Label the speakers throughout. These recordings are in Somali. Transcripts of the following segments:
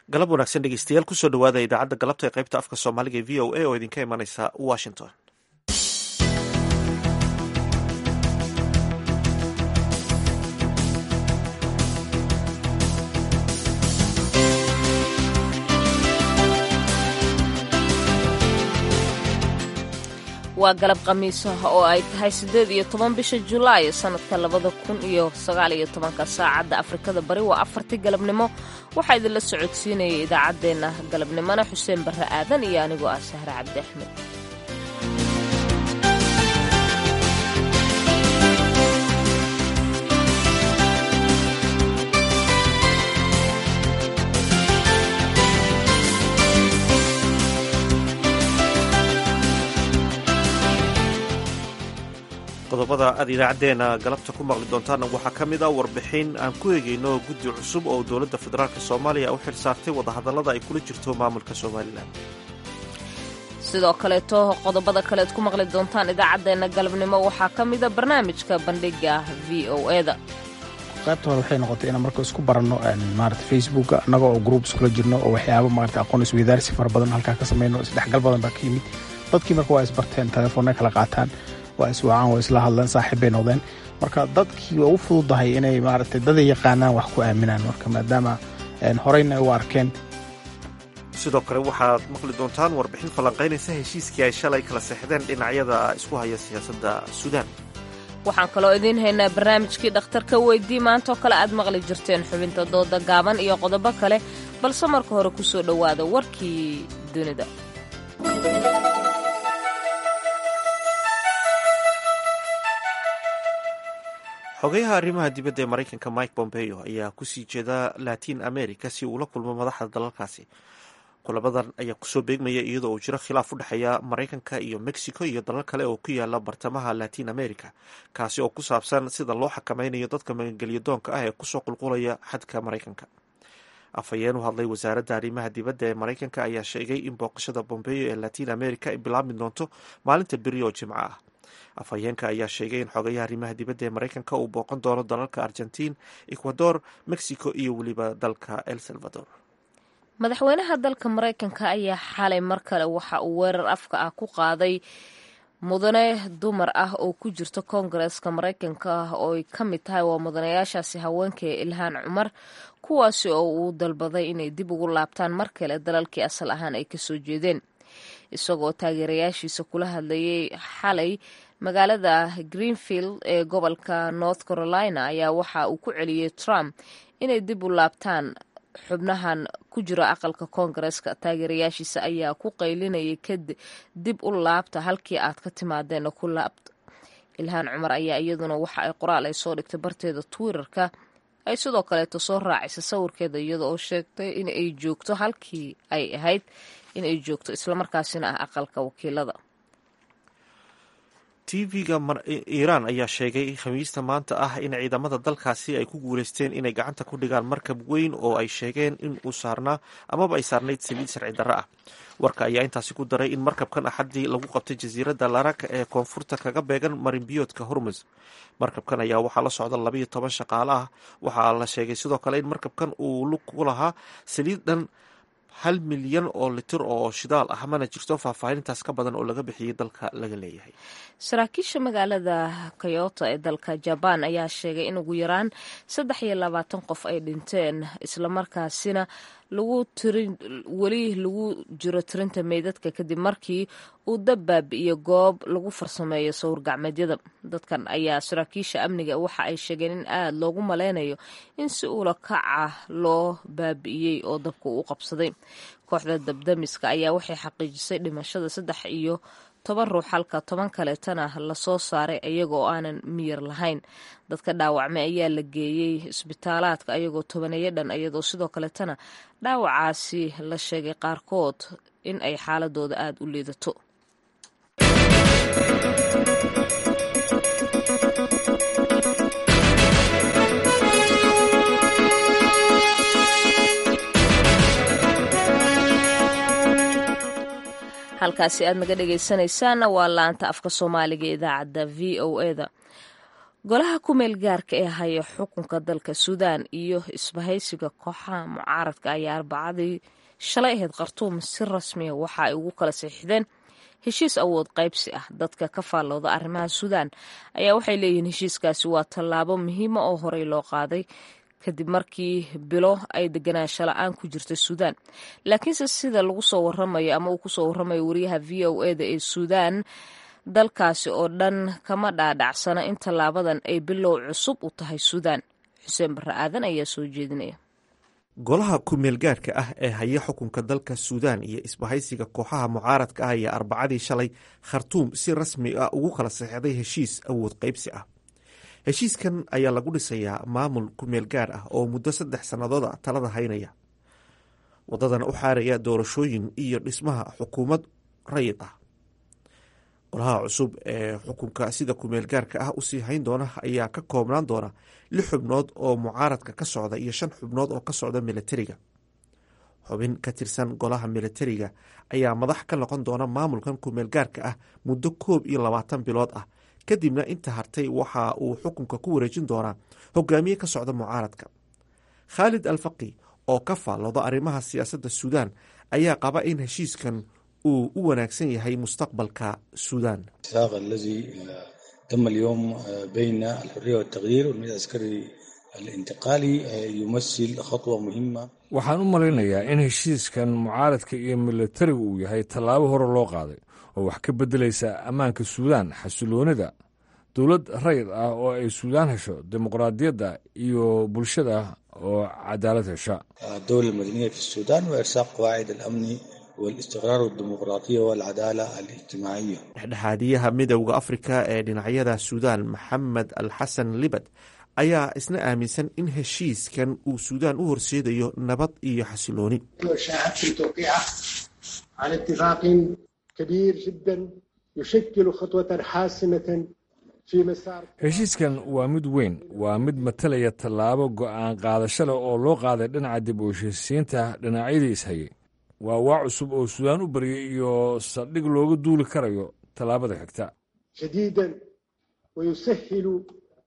Speaker 1: galab wanaagsan dhegeystayaal kusoo dhawaada idaacadda galabta ee qaybta afka soomaaliga ee v o a oo idinka imanaysa washington
Speaker 2: waa galab khamiisaha oo ay tahay siddeed iyo toban bisha julaay sannadka labada kun iyo sagaal iyo tobanka saacadda afrikada bari waa afartii galabnimo waxaa idinla socodsiinayay idaacaddeenna galabnimona xuseen barre aadan iyo anigoo ah sahre cabdi axmed
Speaker 1: qodobada aad idaacaddeenna galabta ku maqli doontaana waxaa ka mid a warbixin aan ku eegayno guddi cusub oo dowladda federaalk soomaaliya u xil saartay wadahadallada ay kula jirto maamulka somalilan
Speaker 2: sidoo kaleeto qodobada kaleed ku maqli doontaan idaacaddeenna galabnimo waxaa ka mida barnaamijka bandhiga v o eda
Speaker 3: qaybta hore waxay noqotay inaan marka isku baranno maarata facebooka annaga oo group iskula jirno oo waxyaaba maarata aqoon isweydaarsi fara badan halkaa ka samayno isdhexgal badan baa ka yimid dadkii marka waa isbarteen telefoonna kala qaataan waa iswacaan waa isla hadleen saaxiib bay noqdeen marka dadkii waa u fududahay inay maaragtay daday yaqaanaan wax ku aaminaan marka maadaama horeyna ay u arkeen
Speaker 1: sidoo kale waxaad maqli doontaan warbixin falanqaynaysa heshiiskii ay shalay kala seexdeen dhinacyada isku haya siyaasadda suudaan
Speaker 2: waxaan kaloo idiin haynaa barnaamijkii dhakhtarka weydii maantaoo kale aad maqli jirteen xubinta dooda gaaban iyo qodobo kale balse marka hore ku soo dhowaada warkii dunida
Speaker 1: xogeyaha arrimaha dibadda ee maraykanka mike pompeo ayaa kusii jeeda latin america si uu la kulmo madaxda dalalkaasi kulabadan ayaa kusoo beegmaya iyadoo uu jiro khilaaf u dhexeeya maraykanka iyo mexico iyo dalal kale oo ku yaala bartamaha latin america kaasi oo ku saabsan sida loo xakameynayo dadka magangelyo doonka ah ee kusoo qulqulaya xadka maraykanka afhayeen u hadlay wasaaradda arrimaha dibadda ee maraykanka ayaa sheegay in booqashada bombeo ee latin america ay bilaabmi doonto maalinta beri oo jimco ah afhayeenka ayaa sheegay in xogayaha arrimaha dibadda ee maraykanka uu booqan doono dalalka argentiin ecuador mexico iyo weliba dalka el salvador
Speaker 2: madaxweynaha dalka maraykanka ayaa xalay mar kale waxa uu weerar afka ah ku qaaday mudane dumar ah oo ku jirta koongareeska maraykanka oo ay ka mid tahay waa mudanayaashaasi haweenka ee ilhaan cumar kuwaasi oo uu dalbaday inay dib ugu laabtaan mar kale dalalkii asal ahaan ay kasoo jeedeen isagoo taageerayaashiisa kula hadlayay xalay magaalada greenfield ee gobolka north carolina ayaa waxa uu ku celiyey trump inay dib u laabtaan xubnahan ku jira aqalka koongareeska taageerayaashiisa ayaa ku qaylinayay kadib dib u laabta halkii aad ka timaadeena ku laabta ilhaan cumar ayaa iyaduna waxa ay qoraal ay soo dhigtay barteeda twitterka ay sidoo kaleeto soo raacisa sawirkeeda iyada oo sheegtay in ay joogto halkii ay ahayd in ay joogto islamarkaasina ah aqalka wakiilada
Speaker 1: tv-ga iiraan ayaa sheegay khamiista maanta ah in ciidamada dalkaasi ay ku guuleysteen inay gacanta ku dhigaan markab weyn oo ay sheegeen in uu saarnaa amaba ay saarnayd saliid sharci darro ah warka ayaa intaasi ku daray in markabkan axaddii lagu qabtay jasiiradda laraka ee koonfurta kaga beegan marinbiyoodka hormus markabkan ayaa waxaa la socda labayo toban shaqaale ah waxaa la sheegay sidoo kale in markabkan uu lug ku lahaa saliid dhan hal milyan oo litir oo shidaal ah mana jirto faahfaahintaas ka badan oo laga bixiyey dalka laga leeyahay
Speaker 2: saraakiisha magaalada kyoto ee dalka jabaan ayaa sheegay in ugu yaraan saddex iyo labaatan qof ay dhinteen islamarkaasina lagu tirin weli lagu jiro tirinta meydadka kadib markii uu dab baabi'iyo goob lagu farsameeyo sawir gacmeedyada dadkan ayaa saraakiisha amniga waxa ay sheegeen in aada loogu maleynayo in si uula kaca loo baabi'iyey oo dabka uu qabsaday kooxda dabdamiska ayaa waxay xaqiijisay dhimashada saddex iyo toban ruux halka toban kaleetana lasoo saaray iyagoo aanan miyir lahayn dadka dhaawacmay ayaa la geeyey isbitaalaadka ayagoo tobaneeyo dhan iyadoo sidoo kaleetana dhaawacaasi la sheegay qaarkood in ay xaaladooda aada u liidato halkaasi aad naga dhegaysanaysaanna waa laanta afka soomaaliga idaacadda v o eda golaha kumeel gaarka ee haya xukunka dalka suudaan iyo isbahaysiga kooxaha mucaaradka ayaa arbacadii shalay ahayd khartuum si rasmiya waxa ay ugu kala siixdeen heshiis awood qaybsi ah dadka ka faallooda arrimaha suudaan ayaa waxay leeyihiin heshiiskaasi waa tallaabo muhiima oo horey loo qaaday kadib markii bilo ay deganaansho la-aan ku jirta suudaan laakiinse sida lagu soo waramayo ama uu kusoo waramayo wariyaha v o eda ee suudaan dalkaasi oo dhan kama dhaadhacsana in tallaabadan ay bilow cusub u tahay suudaan xuseen barre aadan ayaa soo jeedinaya
Speaker 1: golaha kumeel gaarhka ah ee haya xukunka dalka suudaan iyo isbahaysiga kooxaha mucaaradka ah ayaa arbacadii shalay khartuum si rasmi ah ugu kala saxeixday heshiis awood qaybsi ah heshiiskan ayaa lagu dhisayaa maamul kumeel gaar ah oo muddo saddex sannadood a talada haynaya wadadana u xaaraya doorashooyin iyo dhismaha xukuumad rayid ah golaha cusub ee xukunka sida kumeel gaarka ah usii hayn doona ayaa ka koobnaan doona lix xubnood oo mucaaradka ka socda iyo shan xubnood oo ka socda militariga xubin ka tirsan golaha militariga ayaa madax ka noqon doona maamulkan kumeel gaarka ah muddo koob iyo labaatan bilood ah kadibna inta hartay waxa uu xukunka ku wareejin doonaa hogaamiye ka socda mucaaradka khaalid alfaqi oo ka faallooda arrimaha siyaasadda suudaan ayaa qaba in heshiiskan uu u wanaagsan yahay mustaqbalka suudaan
Speaker 4: الاتفاق الذي تم اليوم بين الحرية والتغيير والمجلس العسكري الانتقالي يمثل خطوة مهمة
Speaker 5: waxaan u malaynayaa in heshiiskan mucaaradka iyo militarigu uu yahay tallaabo hore loo qaaday oo wax ka beddelaysa ammaanka suudaan xasiloonida dowlad rayid ah oo ay suudaan hesho dimuqraadiyadda iyo bulshada oo cadaalad hesha
Speaker 4: الدولة المدنية في السودان وإرساق قواعد الأمن والاستقرار والديمقراطية والعدالة الاجتماعية
Speaker 1: dhexdhexaadiyaha midowda afrika ee dhinacyada suudaan maxamed al xasan libad ayaa isna aaminsan in heshiiskan uu suudaan u horseedayo nabad iyo xasilooni
Speaker 6: شاهدت توقيعه على اتفاق كبير جدا يشكل خطوة حاسمة في مسار
Speaker 5: heshiiskan waa mid weyn waa mid matalaya tallaabo go'aan qaadasho leh oo loo qaaday dhinaca dib u heshiisiinta dhinacyadii ishayay waa waa cusub oo suudaan u baryay iyo saldhig looga duuli karayo tallaabada xigta
Speaker 6: جديدا ويسهل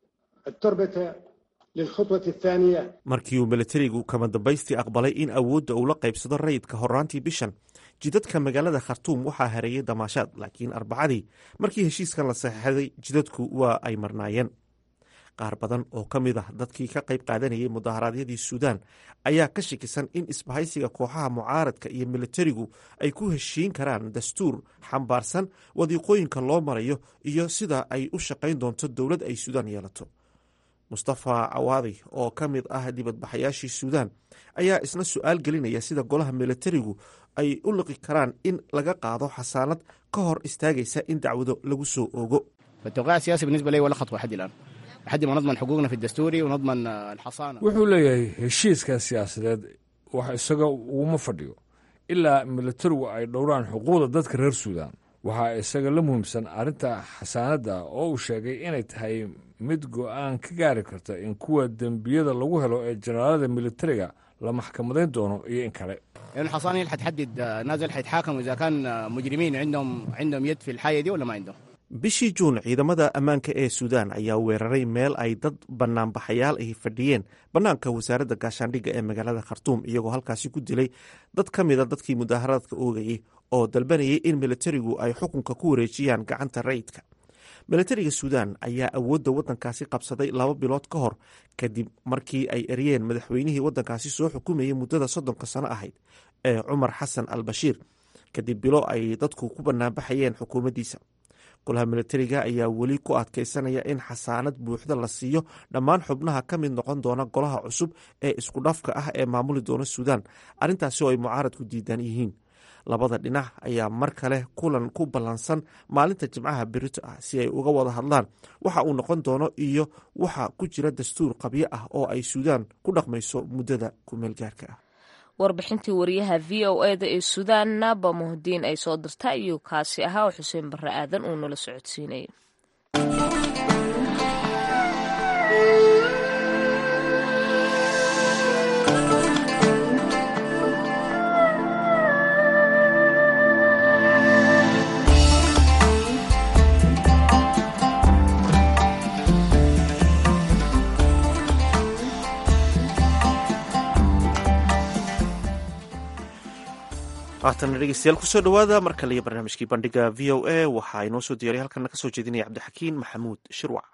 Speaker 6: التربة للخطوة الثانية
Speaker 1: markii uu militarigu kama dambaystii aqbalay in awoodda uu la qaybsado rayidka horaantii bishan jidadka magaalada khartuum waxaa hareeyay damaashaad laakiin arbacadii markii heshiiskan la saxeixday jidadku waa ay marnaayeen qaar badan oo ka mid ah dadkii ka qayb qaadanayay mudaharaadyadii suudaan ayaa ka shakisan in isbahaysiga kooxaha mucaaradka iyo militarigu ay ku heshiin karaan dastuur xambaarsan wadiiqooyinka loo marayo iyo sida ay u shaqayn doonto dowlad ay suudaan yeelato mustafa cawaadi oo ka mid ah dibadbaxayaashii suudaan ayaa isna su-aal gelinaya sida golaha militarigu ay u liqi karaan in laga qaado xasaanad ka hor istaagaysa in dacwado lagu soo oogo
Speaker 7: فالتوقيع السياسي بالنسبه لي ولا خطوه لحد الان لحد ما نضمن حقوقنا في الدستوري ونضمن الحصانه
Speaker 5: wuxuu leeyahay heshiiska siyaasadeed wax isaga uguma fadhiyo ilaa militarigu ay dhowraan xuquuqda dadka reer suudaan waxaa isaga la muhiimsan arrinta xasaanadda oo uu sheegay inay tahay mid go'aan ka gaari karta in kuwa dembiyada lagu helo ee jenaraalada militariga la maxkamadayn doono iyo in kale
Speaker 7: لان الحصانه هي اللي حتحدد نازل حيتحاكموا اذا كان مجرمين عندهم عندهم يد في الحاجه دي ولا ما عندهم
Speaker 1: bishii juun ciidamada ammaanka ee suudaan ayaa weeraray meel ay dad banaanbaxayaal ahi fadhiyeen bannaanka wasaaradda gaashaandhigga ee magaalada khartuum iyagoo halkaasi ku dilay dad ka mida dadkii mudaaharadka oogayey oo dalbanayay in militarigu ay xukunka ku wareejiyaan gacanta rayidka militariga suudaan ayaa awoodda waddankaasi qabsaday laba bilood ka hor kadib markii ay eryeen madaxweynihii waddankaasi soo xukumayay muddada soddonka sano ahayd ee cumar xasan al bashiir kadib bilo ay dadku ku banaanbaxayeen xukuumaddiisa golaha militariga ayaa weli ku adkeysanaya in xasaanad buuxda la siiyo dhammaan xubnaha ka mid noqon doona golaha cusub ee isku dhafka ah ee maamuli doona suudaan arrintaasi oo ay mucaaradku diidan yihiin labada dhinac ayaa mar kale kulan ku ballansan maalinta jimcaha berito ah si ay uga wada hadlaan waxa uu noqon doono iyo waxa ku jira dastuur qabyo ah oo ay suudaan ku dhaqmayso muddada kumeelgaarka ah
Speaker 2: warbixintii wariyaha v o eda ee suudaan naba muhdiin ay soo dirta iyo kaasi ahaa oo xuseen barre aadan uu nala socodsiinayay
Speaker 1: haatana dhegeystayaal kusoo dhowaada mar kale iyo barnaamijkii bandhiga v o a waxaa inoo soo diyaray halkana ka soo jeedinaya cabdixakiin maxamuud shirwac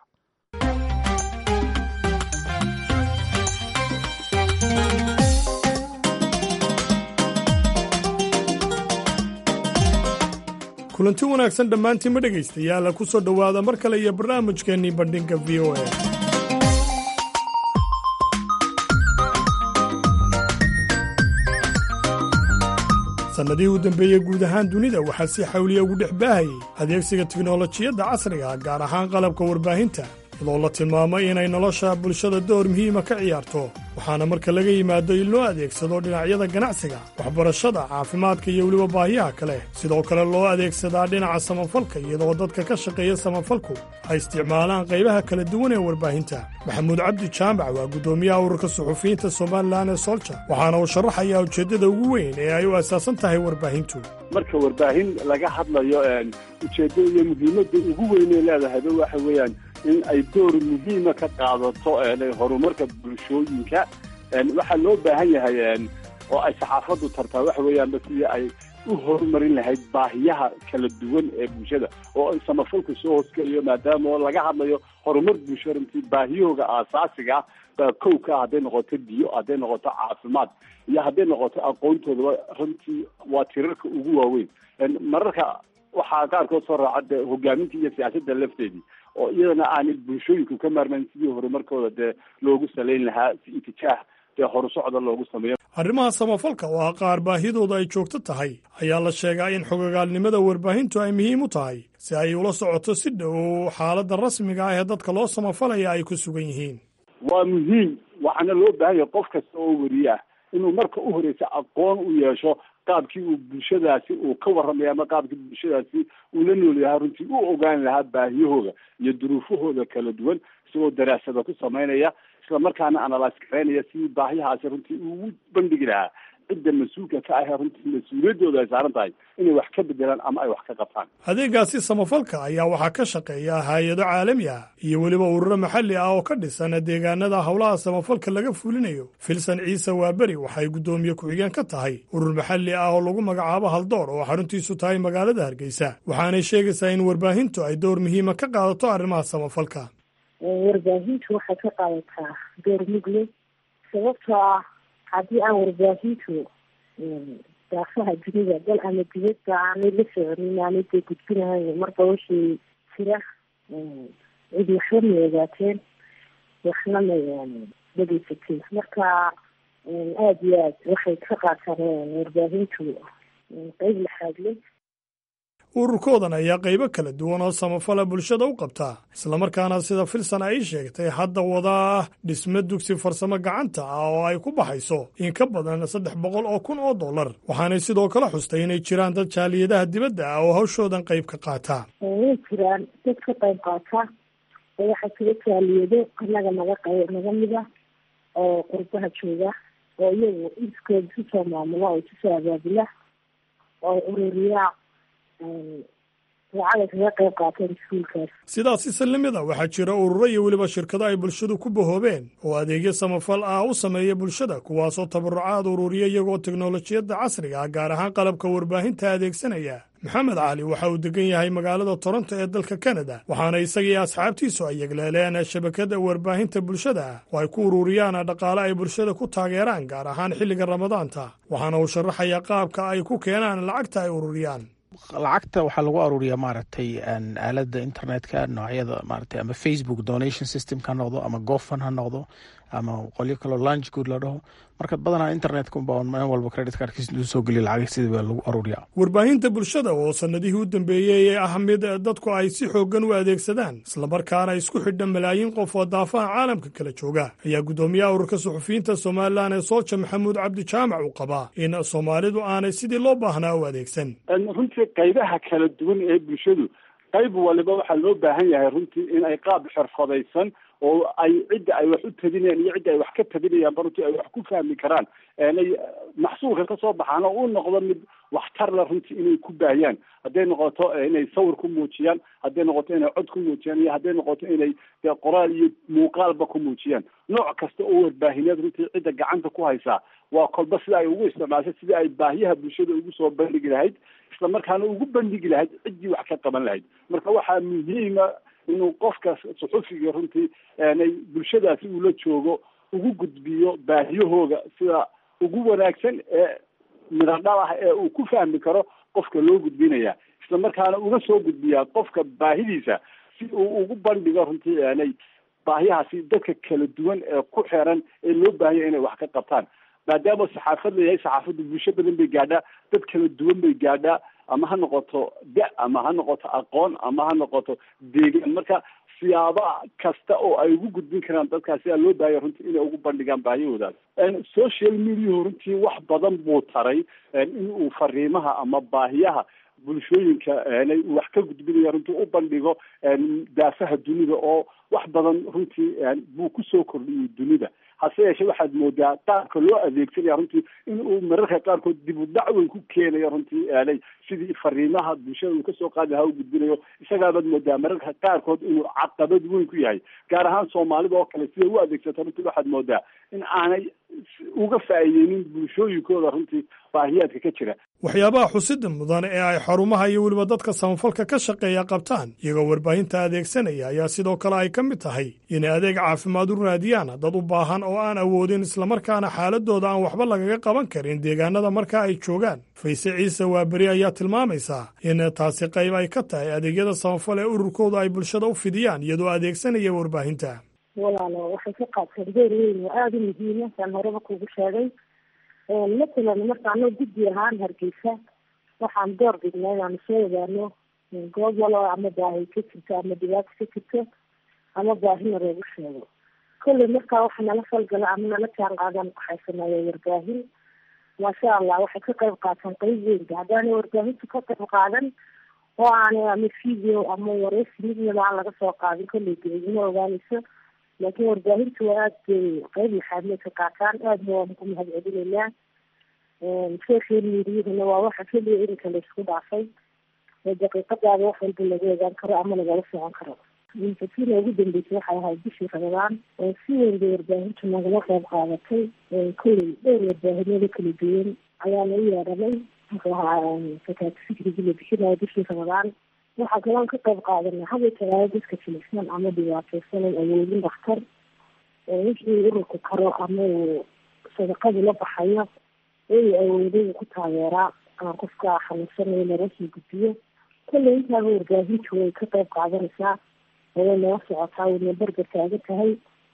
Speaker 8: kulanti wanaagsan dhammaantiinma dhegaystayaala ku soo dhowaada mar kale iyo barnaamijkeennii bandhinga v o a sannadihii u dambeeyey guud ahaan dunida waxaa si xawliya ugu dhex baahayay adeegsiga tiknolojiyadda casriga gaar ahaan qalabka warbaahinta iyadoo la tilmaamay inay nolosha bulshada door muhiima ka ciyaarto waxaana marka laga yimaado in loo adeegsado dhinacyada ganacsiga waxbarashada caafimaadka iyo weliba baahiyaha kale sidoo kale loo adeegsadaa dhinaca samafalka iyadoo dadka ka shaqeeya samafalku ay isticmaalaan qaybaha kala duwan ee warbaahinta maxamuud cabdi jaamac waa guddoomiyaha ururka suxufiyiinta somalilan ee solja waxaana uu sharaxayaa ujeeddada ugu weyn ee ay u asaasan tahay warbaahintu
Speaker 9: marka warbaahin laga hadlayo ujeeddada iyo muhiimadda ugu weynay leedahayba waxa weeyaan in ay door muhiima ka qaadato horumarka bulshooyinka waxaa loo baahan yahay oo ay saxaafaddu tartaa waxa weeyaanba sidii ay u horumarin lahayd baahiyaha kala duwan ee bulshada oo ay samafalku soo hoosgeliyo maadaama oo laga hadlayo horumar bulsho runtii baahiyahooga aasaasiga ah kowka ah hadday noqoto biyo hadday noqoto caafimaad iyo hadday noqoto aqoontoodaba runtii waa tirarka ugu waaweyn mararka waxaa qaarkood soo raaca de hogaaminta iyo siyaasadda lafteedii oo iyadana aanay bulshooyinku ka maarmayn sidii horumarkooda dee loogu salayn lahaa si itijaah dee horusocda loogu sameeyo
Speaker 8: arrimaha samafalka oo ah qaar baahidooda ay joogto tahay ayaa la sheegaa in xogogaalnimada warbaahintu ay muhiim u tahay si ay ula socoto si dhow xaaladda rasmiga ah ee dadka loo samafalaya ay ku sugan yihiin
Speaker 9: waa muhiim waxaana loo baahan yahay qof kasta oo weriye ah inuu marka u horeysa aqoon u yeesho qaabkii uu bulshadaasi uu ka warramaya ama qaabkii bulshadaasi uu la nool yahaa runtii u ogaan lahaa baahiyahooda iyo duruufahooda kala duwan isagoo daraasada ku samaynaya isla markaana analyse garaynaya sidii baahiyahaasi runtii ugu bandhigi lahaa cidda mas-uulka ka ahee runtii mas-uuliyaddooda ay saaran tahay inay wax ka bedelaan ama ay wax ka qabtaan
Speaker 8: adeegaasi samafalka ayaa waxaa ka shaqeeya hay-ado caalami ah iyo weliba ururo maxalli ah oo ka dhisan deegaanada howlaha samafalka laga fulinayo filsan ciise waaberi waxay guddoomiye ku-xigeen ka tahay urur maxalli ah oo lagu magacaabo haldoor oo xaruntiisu tahay magaalada hargeysa waxaanay sheegaysaa in warbaahintu ay door muhiima ka qaadato arrimaha samafalka
Speaker 10: warbaahintu waxay ka qaadataa door mugle sababtoo ah haddii aan warbaahintu daafaha dunida dal ama dibadda aanay la soconin aanay dee gudbinahayn marba wixii jira cidi waxba may ogaateen waxna may dhegeysateen marka aada iyo aad waxay ka qaataan warbaahintu qeyb laxaad leh
Speaker 8: ururkoodan ayaa qaybo kala duwan oo samafala bulshada u qabtaa islamarkaana sida filsan ay sheegtay hadda wadaa dhisme dugsi farsamo gacanta ah oo ay ku baxayso in ka badan saddex boqol oo kun oo dollar waxaanay sidoo kale xustay inay jiraan dad jaaliyadaha dibadda ah oo hawshoodan qayb ka qaata
Speaker 10: way jiraan dad ka qayb qaata oo waxaa jira jaaliyado annaga naga qayb naga mida oo qurbaha jooga oo iyagu iskooda isu soo maamula oo isu soo abaabula oo ururiyaa
Speaker 8: sidaasi sallimida waxaa jira ururo iyo weliba shirkado ay bulshadu ku bahoobeen oo adeegyo samafal ah u sameeya bulshada kuwaasoo tabarucaad ururiya iyagoo teknolojiyadda casriga ah gaar ahaan qalabka warbaahinta adeegsanaya maxamed cali waxa uu degan yahay magaalada toronto ee dalka kanada waxaana isagii asxaabtiisu ay yegleeleen shabakada warbaahinta bulshada ah oo ay ku ururiyaan dhaqaale ay bulshada ku taageeraan gaar ahaan xilliga ramadaanta waxaana uu sharaxayaa qaabka ay ku keenaan lacagta ay ururiyaan
Speaker 3: lacagta waxaa lagu aruuriyaa maaragtay aalada internetka noocyada maaragtay ama facebook donation system ha noqdo ama gofan ha noqdo ama qolyo kaloo lunch good la dhaho marka badanaa internetka unbaa meel walba credit cardkiisa intuu soo geliya lacag sidii baa lagu aruuriyaa
Speaker 8: warbaahinta bulshada oo sanadihii u dambeeyey ee ah mid dadku ay si xooggan u adeegsadaan islamarkaana isku xidha malaayiin qof oo daafaha caalamka kala jooga ayaa guddoomiyaha ururka suxufiyiinta somalilan ee sooja maxamuud cabdi jaamac uu qabaa in soomaalidu aanay sidii loo baahnaa u adeegsan
Speaker 9: runtii qaybaha kala duwan ee bulshadu qayb waliba waxaa loo baahan yahay runtii in ay qaab xirfadaysan oo ay cidda ay wax u tabinayaan iyo cidda ay wax ka tabinayaan ba runtii ay wax ku fahmi karaan inay maxsuulka kasoo baxaan oo u noqdo mid waxtar la runtii inay ku baahiyaan hadday noqoto inay sawir ku muujiyaan hadday noqoto inay cod ku muujiyaan iyo hadday noqoto inay dee qoraal iyo muuqaalba ku muujiyaan nooc kasta oo warbaahineed runtii cidda gacanta ku haysaa waa kolba sida ay ugu isticmaashay sidii ay baahiyaha bulshada ugu soo bandhigi lahayd isla markaana ugu bandhigi lahayd ciddii wax ka qaban lahayd marka waxaa muhiima inuu qofka suxufiga runtii nay bulshadaasi ula joogo ugu gudbiyo baahiyahooga sida ugu wanaagsan ee midadhal ah ee uu ku fahmi karo qofka loo gudbinaya isla markaana uga soo gudbiyaa qofka baahidiisa si uu ugu bandhigo runtii nay baahiyahaasi dadka kala duwan ee ku xeeran ee loo baahanya inay wax ka qabtaan maadaama saxaafad la yahay saxaafaddu bulsho badan bay gaadhaa dad kala duwan bay gaadhaa ama ha noqoto da ama ha noqoto aqoon ama ha noqoto deegaan marka siyaaba kasta oo ay ugu gudbin karaan dadkaas sidaa loo baahaya runtii inay ugu bandhigaan baahiyahoodaas social mediahu runtii wax badan buu taray in uu fariimaha ama baahiyaha bulshooyinka uu wax ka gudbinaya runtii u bandhigo daafaha dunida oo wax badan runtii buu kusoo kordhiyey dunida hase yeeshee waxaad moodaa qaabka loo adeegsanaya runtii in uu mararka qaarkood dib u dhac weyn ku keenayo runtii aanay sidii fariimaha bulshada uu kasoo qaadi lahaa u gudbinayo isagaabaad moodaa mararka qaarkood inuu caqabad weyn ku yahay gaar ahaan soomaalida oo kale siday u adeegsato runtii waxaad moodaa in aanay uga faa'iideynin bulshooyinkooda runtii baahiyaadka ka jira
Speaker 8: waxyaabaha xusida mudan ee ay xarumaha iyo weliba dadka samafalka ka shaqeeya qabtaan iyagoo warbaahinta adeegsanaya ayaa sidoo kale ay ka mid tahay inay adeeg caafimaad u raadiyaan dad u baahan oo aan awoodin islamarkaana xaaladooda aan waxba lagaga qaban karin deegaanada marka ay joogaan fayse ciise waaberi ayaa tilmaamaysaa in taasi qayb ay ka tahay adeegyada samafal ee ururkooda ay bulshada u fidiyaan iyadoo adeegsanaya warbaahinta
Speaker 10: walaalo waxay ka qaadteen door weyn oo aada u muhiima saan horeba kugu sheegay matalan marka anoo guddi ahaan hargeysa waxaan door bidnay inaanu soo ogaano goob walo ama baahi ka jirto ama dhibaato ka jirto ama baahina loogu sheego kolley markaa waxa nala falgala ama nala jaan qaadan waxay sameeyeen warbaahin maasha allah waxay ka qayb qaataan qeyb weynka haddaanay warbaahintu ka qayb qaadan oo aanay ama video ama wareysi midnaba aan laga soo qaadin kolley geedima ogaanayso laakiin warbaahintu waa aada bay qeyb laxaadmay ka qaataan aadna waanu ku mahad celinaynaa social mediahuna waa waxa keliya irinka laisku dhaafay oo daqiiqadaada wax walba laga ogaan karo ama lagala socon karo infatina ugu dambeysay waxay ahayd bishii ramadaan oo si weyn bay warbaahintu nagala qeyb qaadatay kolley dhowr warbaahinada kala duwan ayaana u yeedhanay muxuu ahaa fakaati fikrigii la bixinayo bishii ramadaan waxaa kaloon ka qayb qaadanay haba talaado dadka jilicsan ama dhibaateysanan awoodin dhakhtar wixii ururku karo ama uu sadaqadu la baxayo uu awooday uu ku taageeraa ama qofka xanuunsanayo laga sii gudbiyo kolley intaaba warbaahintu way ka qayb qaadanaysaa oo way nala socotaa wayna berber taaga tahay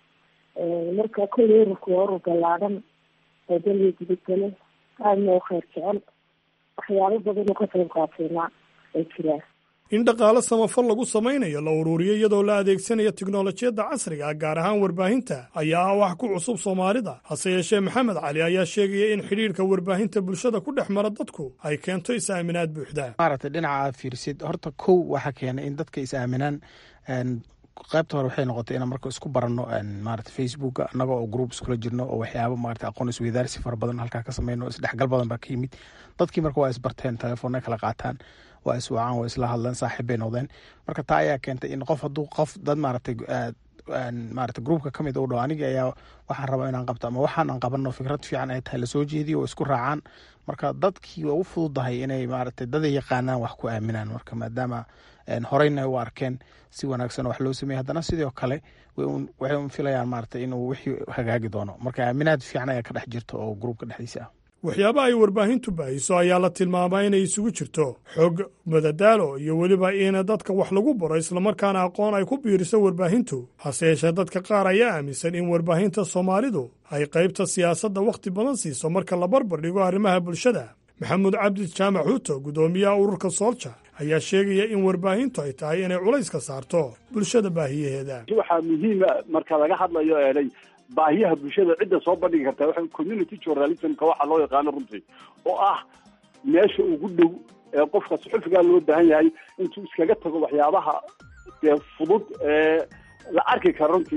Speaker 10: marka kolley ururku waa urur ballaadhan oo dalga gudubgale aadna u kheyr jecel waxyaabo badan oo ka qayb qaatayna ay jiraan
Speaker 8: in dhaqaale samafal lagu samaynayo la ururiyo iyadoo la adeegsanaya tiknolojiyadda casriga gaar ahaan warbaahinta ayaa ah wax ku cusub soomaalida hase yeeshee maxamed cali ayaa sheegaya in xidhiirka warbaahinta bulshada ku dhex mara dadku ay keento is-aaminaad buuxda
Speaker 3: maaragtay dhinaca aad fiirsid horta kow waxaa keenay in dadka is-aaminaan qaybta hore waxay noqotay inaan marka isku baranno maarata facebooka annaga oo group iskula jirno oo waxyaabo maarata aqoon isweydaarsi fara badan halkaa ka sameyno isdhexgal badan baa ka yimid dadkii marka waa isbarteen telefoonna kala qaataan waa iswacaan waa isla hadleen saaxiib bay noqdeen marka taa ayaa keentay in qof hadduu qof dad maaragtay maarata groupka ka mid u dhaw anigii ayaa waxaan rabaa inaan qabto ama waxaan aan qabano fikrad fiican ay tahay lasoo jeediyo oo isku raacaan marka dadkii waa u fududahay inay maaragtay daday yaqaanaan wax ku aaminaan marka maadaama horeyna u arkeen si wanaagsan wax loo sameeyey haddana sidoo kale waxay un filayaan maaragtay inuu wixii hagaagi doono marka aaminaad fiican ayaa ka dhex jirta oo groupka dhexdiisa ah
Speaker 8: waxyaabaha ay warbaahintu baahiso ayaa la tilmaamaa inay isugu jirto xog madadaalo iyo weliba in dadka wax lagu baro islamarkaana aqoon ay ku biiriso warbaahintu hase yeeshee dadka qaar ayaa aaminsan in warbaahinta soomaalidu ay qaybta siyaasadda wakhti badan siiso marka la barbar dhigo arrimaha bulshada maxamuud cabdi jaamac xuuto guddoomiyaha ururka soolja ayaa sheegaya in warbaahintu ay tahay inay culayska saarto bulshada baahiyaheeda
Speaker 9: waxaa muhiima marka laga hadlayo eenay baahiyaha bulshada cidda soo bandhigi kartaa waxa community journalismka waxaa loo yaqaano runtii oo ah meesha ugu dhow ee qofka suxufigaa loo baahan yahay intuu iskaga tago waxyaabaha dee fudud ee la arki karo runtii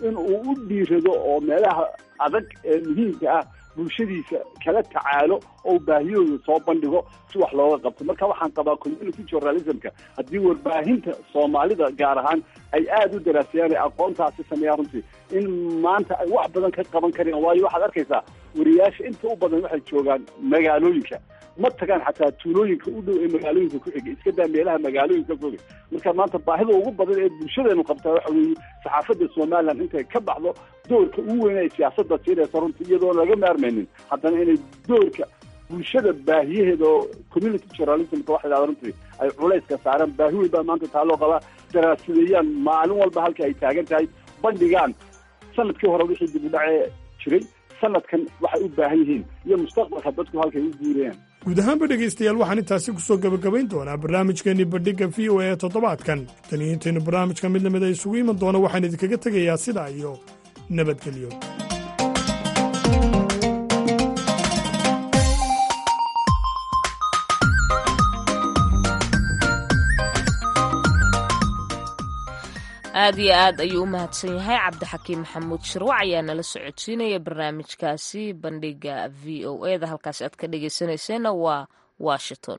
Speaker 9: in uu u dhiirado oo meelaha adag ee muhiimka ah bulshadiisa kala tacaalo oo baahiyooda soo bandhigo si wax looga qabto marka waxaan qabaa community journalismka haddii warbaahinta soomaalida gaar ahaan ay aada u daraasayaan ee aqoontaasi sameeyaan runtii in maanta ay wax badan ka qaban kareen waayo waxaad arkaysaa wariyaasha inta u badan waxay joogaan magaalooyinka ma tagaan xataa tuulooyinka u dhow ee magaalooyinka ku xiga iska daa meelaha magaalooyinka foga marka maanta baahida ugu badan ee bulshadeenu qabtaa waxa weeye saxaafadda somaliland intay ka baxdo doorka ugu weyn ay siyaasadda siinaysa runtii iyadoon laga maarmaynin haddana inay doorka bulshada baahiyaheeda oo community journalismka waxa dhahda runtii ay culayska saaraan baahi weyn baa maanta taa loo qabaa daraasadeeyaan maalin walba halka ay taagan tahay bandhigaan sanadkii hore wixii dib u dhacee jiray sanadkan waxay u baahan yihiin iyo mustaqbalka dadku halkay u guurayaan
Speaker 8: guud ahaanba dhegaystayaal waxaan intaasi ku soo gebagabayn doonaa barnaamijkeenii bandhigga v o a ee toddobaadkan tan iyo intaynu barnaamijka mid lamid a isugu iman doona waxaan idinkaga tegayaa sidaa iyo nabadgelyo
Speaker 2: aad iyo aad ayuu u mahadsan yahay cabdixakiim maxamuud shirwac ayaa nala socodsiinaya barnaamijkaasi bandhiga v o e da halkaasi aad ka dhegeysanayseena waa washington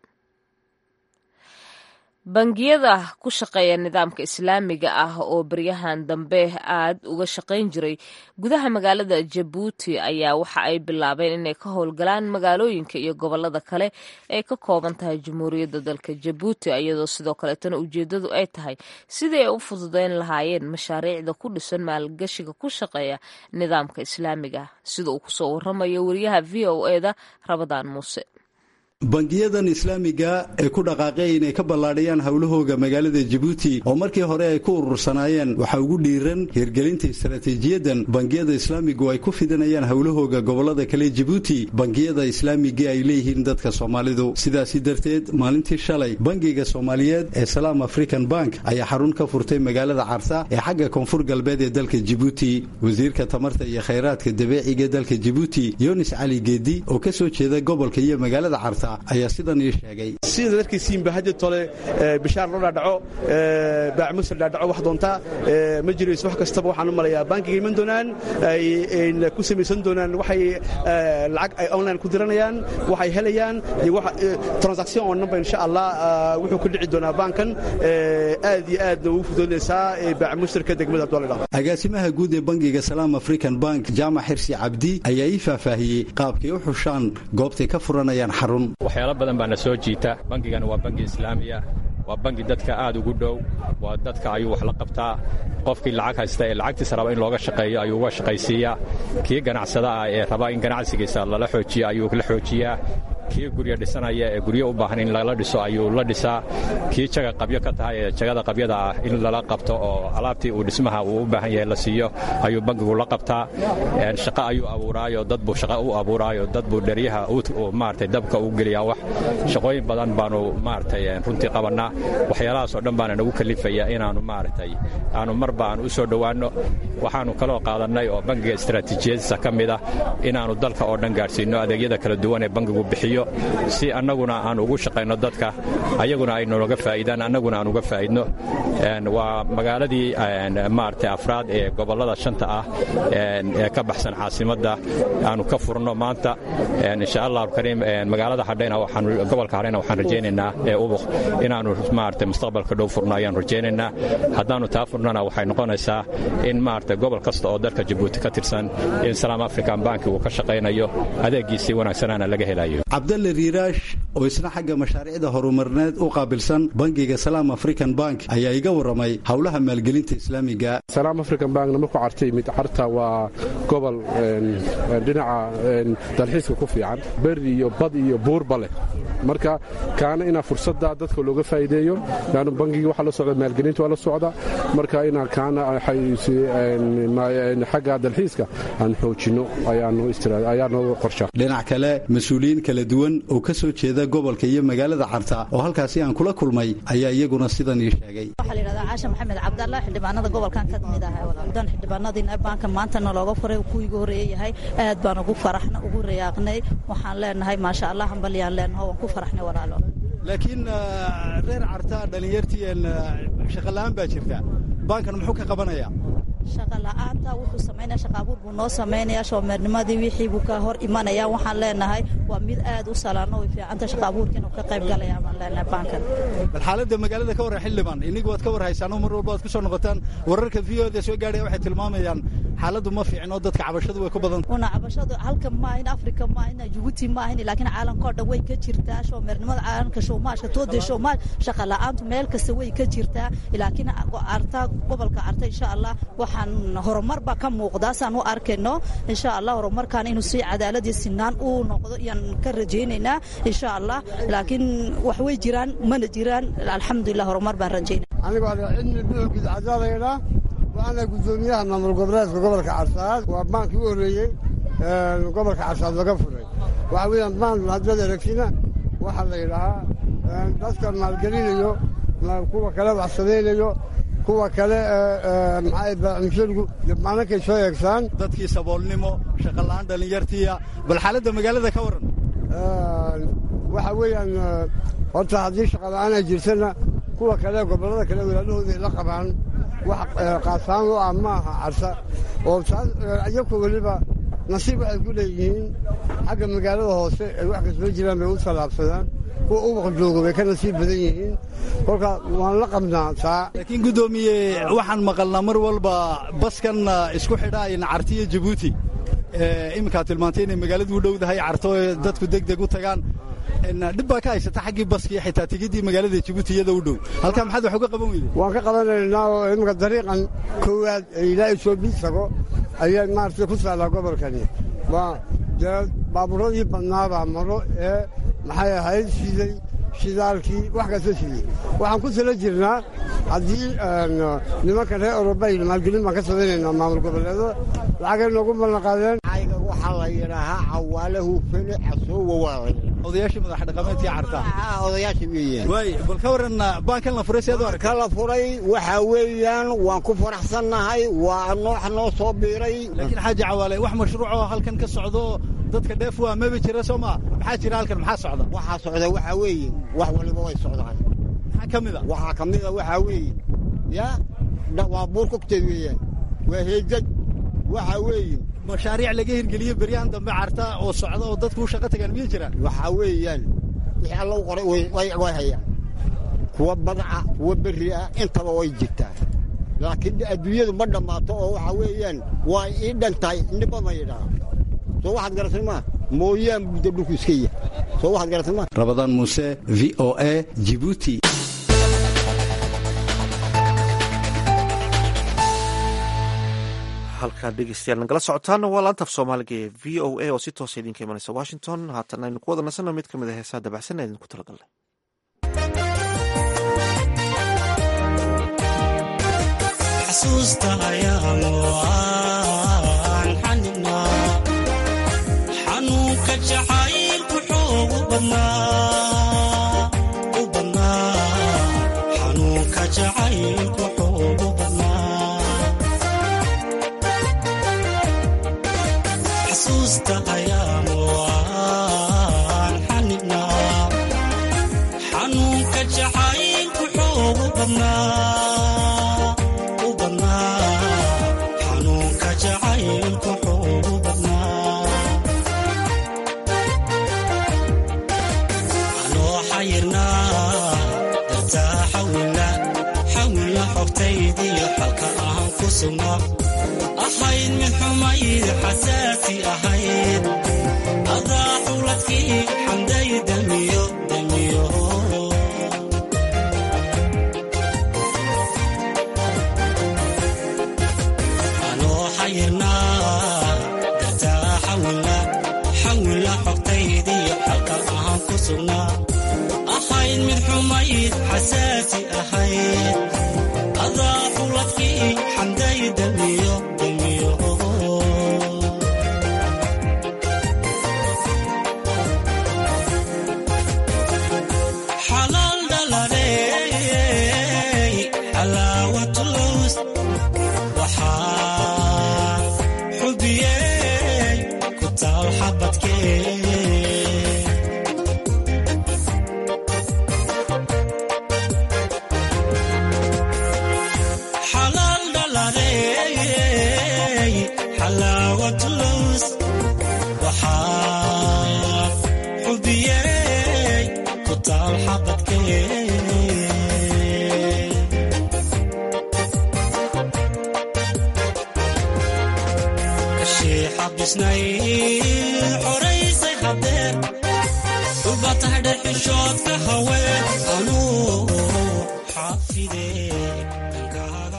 Speaker 2: bangiyada ku shaqeeya nidaamka islaamiga ah oo beryahan dambe aad uga shaqayn jiray gudaha magaalada jabuuti ayaa waxa ay bilaabeen inay ka howlgalaan magaalooyinka iyo gobolada kale ee ka kooban tahay jamhuuriyadda dalka jabuuti iyadoo sidoo kaleetana ujeedadu ay tahay sidii ay u fududeyn lahaayeen mashaariicda ku dhisan maalgashiga ku shaqeeya nidaamka islaamiga sida uu kusoo waramayo wariyaha v o e da rabadaan muuse
Speaker 11: bangiyadan islaamiga ee ku dhaqaaqay inay ka ballaadhiyaan howlahooga magaalada jabuuti oo markii hore ay ku urursanaayeen waxaa ugu dhiiran hirgelinta istaraatiijiyadan bangiyada islaamigu ay ku fidinayaan howlahooga gobolada kale jabuuti bangiyada islaamiga ay leeyihiin dadka soomaalidu sidaasi darteed maalintii shalay bangiga soomaaliyeed ee salaam african bank ayaa xarun ka furtay magaalada carsa ee xagga koonfur galbeed ee dalka jabuuti wasiirka tamarta iyo khayraadka dabeeciga dalka jabuuti yunis cali geedi oo ka soo jeeda gobolka iyo magaalada carsa ayaa sidan ii sheegay
Speaker 12: sida darkiisiinba haddi tole bishaar loo dhaadhaco baac musir dhaadhaco wax doontaa ma jirayso wax kastaba waxaan u malayaa bankiga iman doonaan ay ku samaysan doonaan waxay lacag ay online ku diranayaan waxay helayaan iyo transaction oo namba insha allah wuxuu ku dhici doonaa bankan aad iyo aadna ugu fudoonaysaa baac musirka degmada doledha
Speaker 11: agaasimaha guud ee bangiga salaam african bank jaamac xirsi cabdi ayaa ii faahfaahiyey qaabkay u xushaan goobtay ka furanayaan xarun
Speaker 13: waxyaalo badan baana soo jiita bangigana waa bangi islaamiya waa bangi dadka aad ugu dhow waa dadka ayuu wax la qabtaa qofkii lacag haysta ee lacagtiisa raba in looga shaqeeyo ayuu uga shaqaysiiyaa kii ganacsada ah ee raba in ganacsigiisa lala xoojiyo ayuu la xoojiyaa kii guryo dhisanaya ee guryo u baahan in lala dhiso ayuu la dhisaa kii jaga qabyo ka tahay ee jagada qabyada ah in lala qabto oo alaabtii uu dhismaha uu u baahan yahay la siiyo ayuu bangigu la qabtaa shaqo ayuu abuuraayo dad buu shaqo u abuuraayo dad buu dheryaha maaragtay dabka u geliyaa wax shaqooyin badan baanu maaragtay runtii qabannaa waxyaalahaas oo dhan baana nagu kalifaya inaannu maaragtay aanu marba aan u soo dhowaanno waxaannu kaloo qaadannay oo bangiga istaraatiijiyadiisa ka mid ah inaannu dalka oo dhan gaadhsiinno adeegyada kala duwan ee bangigu bixiyo si annaguna aan ugu shaqayno dadka ayaguna ay nooga faa'iidaan annaguna aan uga faa'idno waa magaaladii maaragtay afraad ee gobollada shanta ah ee ka baxsan caasimadda aanu ka furno maanta insha allahu kariim magaalada hadhayna waxaan gobolka hadhayna waxaan rajaynaynaa ee ubuq inaannu maaragtay mustaqbalka dhow furno ayaan rajaynaynaa haddaannu taa furnana waxay noqonaysaa in maaragtay gobol kasta oo dalka jabuuti ka tirsan in salaam african banki uu ka shaqaynayo adeeggiisii wanaagsanaana laga helayo
Speaker 11: cabdalle riiraash oo isna xagga mashaariicda horumarneed u qaabilsan bangiga salaam african bank ayaa iga warramay howlaha maalgelinta islaamiga
Speaker 14: salaam african bankna markuu carta yimid carta waa gobol dhinaca dalxiiska ku fiican beri iyo bad iyo buurba leh marka kaana inaa fursadda dadka looga faa'iideeyo laannu bangigii waxaa la socda maalgelinta waa la socda marka inaa kaana xagga dalxiiska aan xoojinno ayaa nooga qorsha
Speaker 11: dhinac kale mas-uuliyiin kala duwan oo ka soo jeeda gobolka iyo magaalada carta oo halkaasi aan kula kulmay ayaa iyaguna sidan ii sheegay
Speaker 15: waxaa la yidhahdaa caasha maxamed cabdalla xildhibaanada gobolkan ka mid ah dan xildhibaanadiina baanka maantana looga furay kuwii ugu horreeye yahay aad baan ugu faraxna ugu rayaaqnay waxaan leenahay maasha allah hambalyaan leenaho waan ku faraxnay walaalo
Speaker 11: laakiin reer carta dhallinyartii shaqola'aan baa jirta baankan muxuu ka qabanayaa
Speaker 15: shaqa la-aanta wuxuu samaynaya shaqa abuur buu noo samaynaya shoomeernimadii wixii buu ka hor imanaya waxaan leenahay waa mid aad u salaano way fiicanta shaqa abuurka inuu ka qayb galaya baan leenahay baankan
Speaker 11: bal xaaladda magaalada ka warran xildhibaan inigu waad ka warhaysaan oo mar walba waad ku soo noqotaan wararka v o da soo gaadhaya waxay tilmaamayaan xaaladdu ma fiicno dadka cabashadu way ku badan
Speaker 15: una cabashadu halka maahin afrika maahin jabuuti maahin laakiin caalamka oo dhan way ka jirtaa shoomeernimada caalamka showmaashka toode showmaash shaqa la-aantu meel kasta way ka jirtaa laakiin arta gobolka arta insha allah waxaan horumar baa ka muuqdaa saan u arkayno insha allah horumarkan inuu si cadaalad iyo sinaan uu noqdo iyaan ka rajaynaynaa insha allah laakiin wax way jiraan mana jiraan alxamdulilah horumar baan rajaynaya
Speaker 16: anigu ada cilmi buuxgid cadaalayna waxaana guddoomiyaha maamul goboleedka gobolka carsaad waa baankii u horreeyey gobolka carsaad laga furay waxa weeyaan baan haddaad aragtina waxaa la yidhahaa dadka maalgelinayo kuwa kale wax samaynayo kuwa kale maxaamsharigu maalinkay soo eegsaan
Speaker 11: dadkii saboolnimo shaqola'aan dhallinyartiya bal xaaladda magaalada ka warran
Speaker 16: waxa weeyaan horta haddii shaqola'aan ay jirtana kuwa kale gobollada kale walaalahooda ay la qabaan wax qaasaan u ah ma aha carsa oo taas iyakoo weliba nasiib waxay ku leeyihiin xagga magaalada hoose ay wax kasoo jiraan bay u tallaabsadaan kuwa ubaqa jooga way ka nasiib badan yihiin kolka waan la qabnaa taa
Speaker 11: laakiin guddoomiye waxaan maqalnaa mar walba baskan isku xidhaayna cartiyo jabuuti iminkaad tilmaantay inay magaaladu u dhowdahay carto dadku deg deg u tagaan dhib baa ka haysata xaggii baskii xitaa tigiddii magaalada jabuuti iyada u dhow halkaa maxaad wax uga qaban weyde
Speaker 16: waan ka qabanaynaa oo iminka dariiqan koowaad ee ilaa etoobiya tago ayaa maaragtay ku taallaa gobolkani waa dee baabuuradii badnaabaa maro ee maxay ahayd shiday shidaalkii wax kasta sidey waxaan ku tala jirnaa haddii nimanka reer orobayl maalgelin baan ka samaynaynaa maamul goboleedada lacagay noogu ballanqaadeen
Speaker 17: waxaa la yidhaahaa cawaale hufene casoowa waa la
Speaker 11: odayaashii madax dhaqameedkii carta
Speaker 17: odayaashii weeyaan
Speaker 11: waay bal ka warran baankan la furay seed u
Speaker 17: ka la furay waxaa weeyaan waan ku faraxsannahay waa noox noo soo biiray
Speaker 11: laakiin xaaji cawaale wax mashruucoo halkan ka socdo dadka dheef waa maba jira soo maa maxaa jira halkan maxaa socda
Speaker 17: waxaa socda waxaa weeye wax waliba way socdaan
Speaker 11: maxaa ka mid a
Speaker 17: waxaa ka mid a waxaa weeye yaa waa buur kogteed weeyaan waa heejad waxaa weeye
Speaker 11: mashaariic laga hirgeliyo beryahan dambe carta oo socda oo dadku u shaqo tagaan miyay jiraan
Speaker 17: waxaa weeyaan wixii alla u qoray way hayaan kuwa badaca kuwa berri ah intaba way jirtaa laakiin adduunyadu ma dhammaato oo waxaa weeyaan waa ii dhantahay niba ma yidhaa soo waxaad garatay maa mooyaan buuda dhulku iska yahay soo waxaad garatay maa
Speaker 11: rabadaan muuse v o a jibuuti
Speaker 1: halkaa dhegeystayaal nagala socotaana waa laanta af soomaaliga ee v o a oo si toosa idinka imanaysa washington haatan aynu ku wada nasanno mid ka mid a heesaha dabacsan ee idinku talagalnay
Speaker 18: xasuusta ayaanu aan xaninaa xanuunka jacaylku xoogu badnaa u badnaa xanuunka jacaylku xoogu badnaa xasuusta ayaanu aan xaninaa xanuunka jacaylku xoogu badnaa u badnaa xanuunka jacaylku xoogu badnaa anoo xayirnaa dartaa xawila xawila xogtaydiyo xalka aan ku sugnaa ahayd mid xumayd xasaasi ahayd adaa xuladkii xamday damiyo damiyo anoo xayirnaa dartaa xawila xawila xogtaydiyo xalka aan ku sugnaa ahayd mid xumayd xasaasi ahayd adaa xuladkii xamday damiyo damiyo xalaal dhalaney xalaawatulus waxaa xubiyey ku taal xabadkee xalaal dhalaney dhisnay xoraysay hadeer dhulbatahadhe xishoodka haween anuu xaafide dankaaga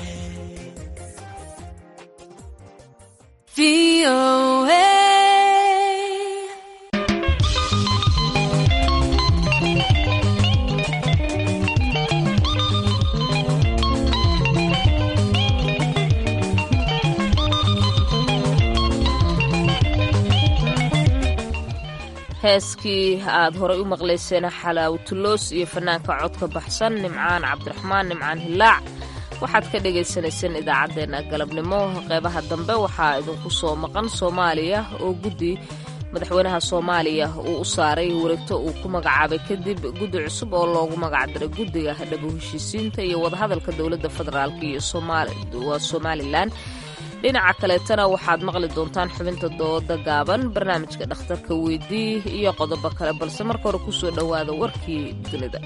Speaker 2: heeskii aad horay u maqlayseen xalaawtuloos iyo fanaanka codka baxsan nimcaan cabdiraxmaan nimcaan hilaac waxaad ka dhagaysanayseen idaacaddeenna galabnimo qeybaha dambe waxaa idinku soo maqan soomaaliya oo guddi madaxweynaha soomaaliya uu u saaray wareegto uu ku magacaabay kadib guddi cusub oo loogu magacdiray guddiga dhabu heshiisiinta iyo wadahadalka dowladda federaalk iyo waa somalilan dhinaca kaleetana waxaad maqli doontaan xubinta dooda gaaban barnaamijka dhakhtarka weydii iyo qodobo kale balse marka hore kusoo dhowaada warkii dunida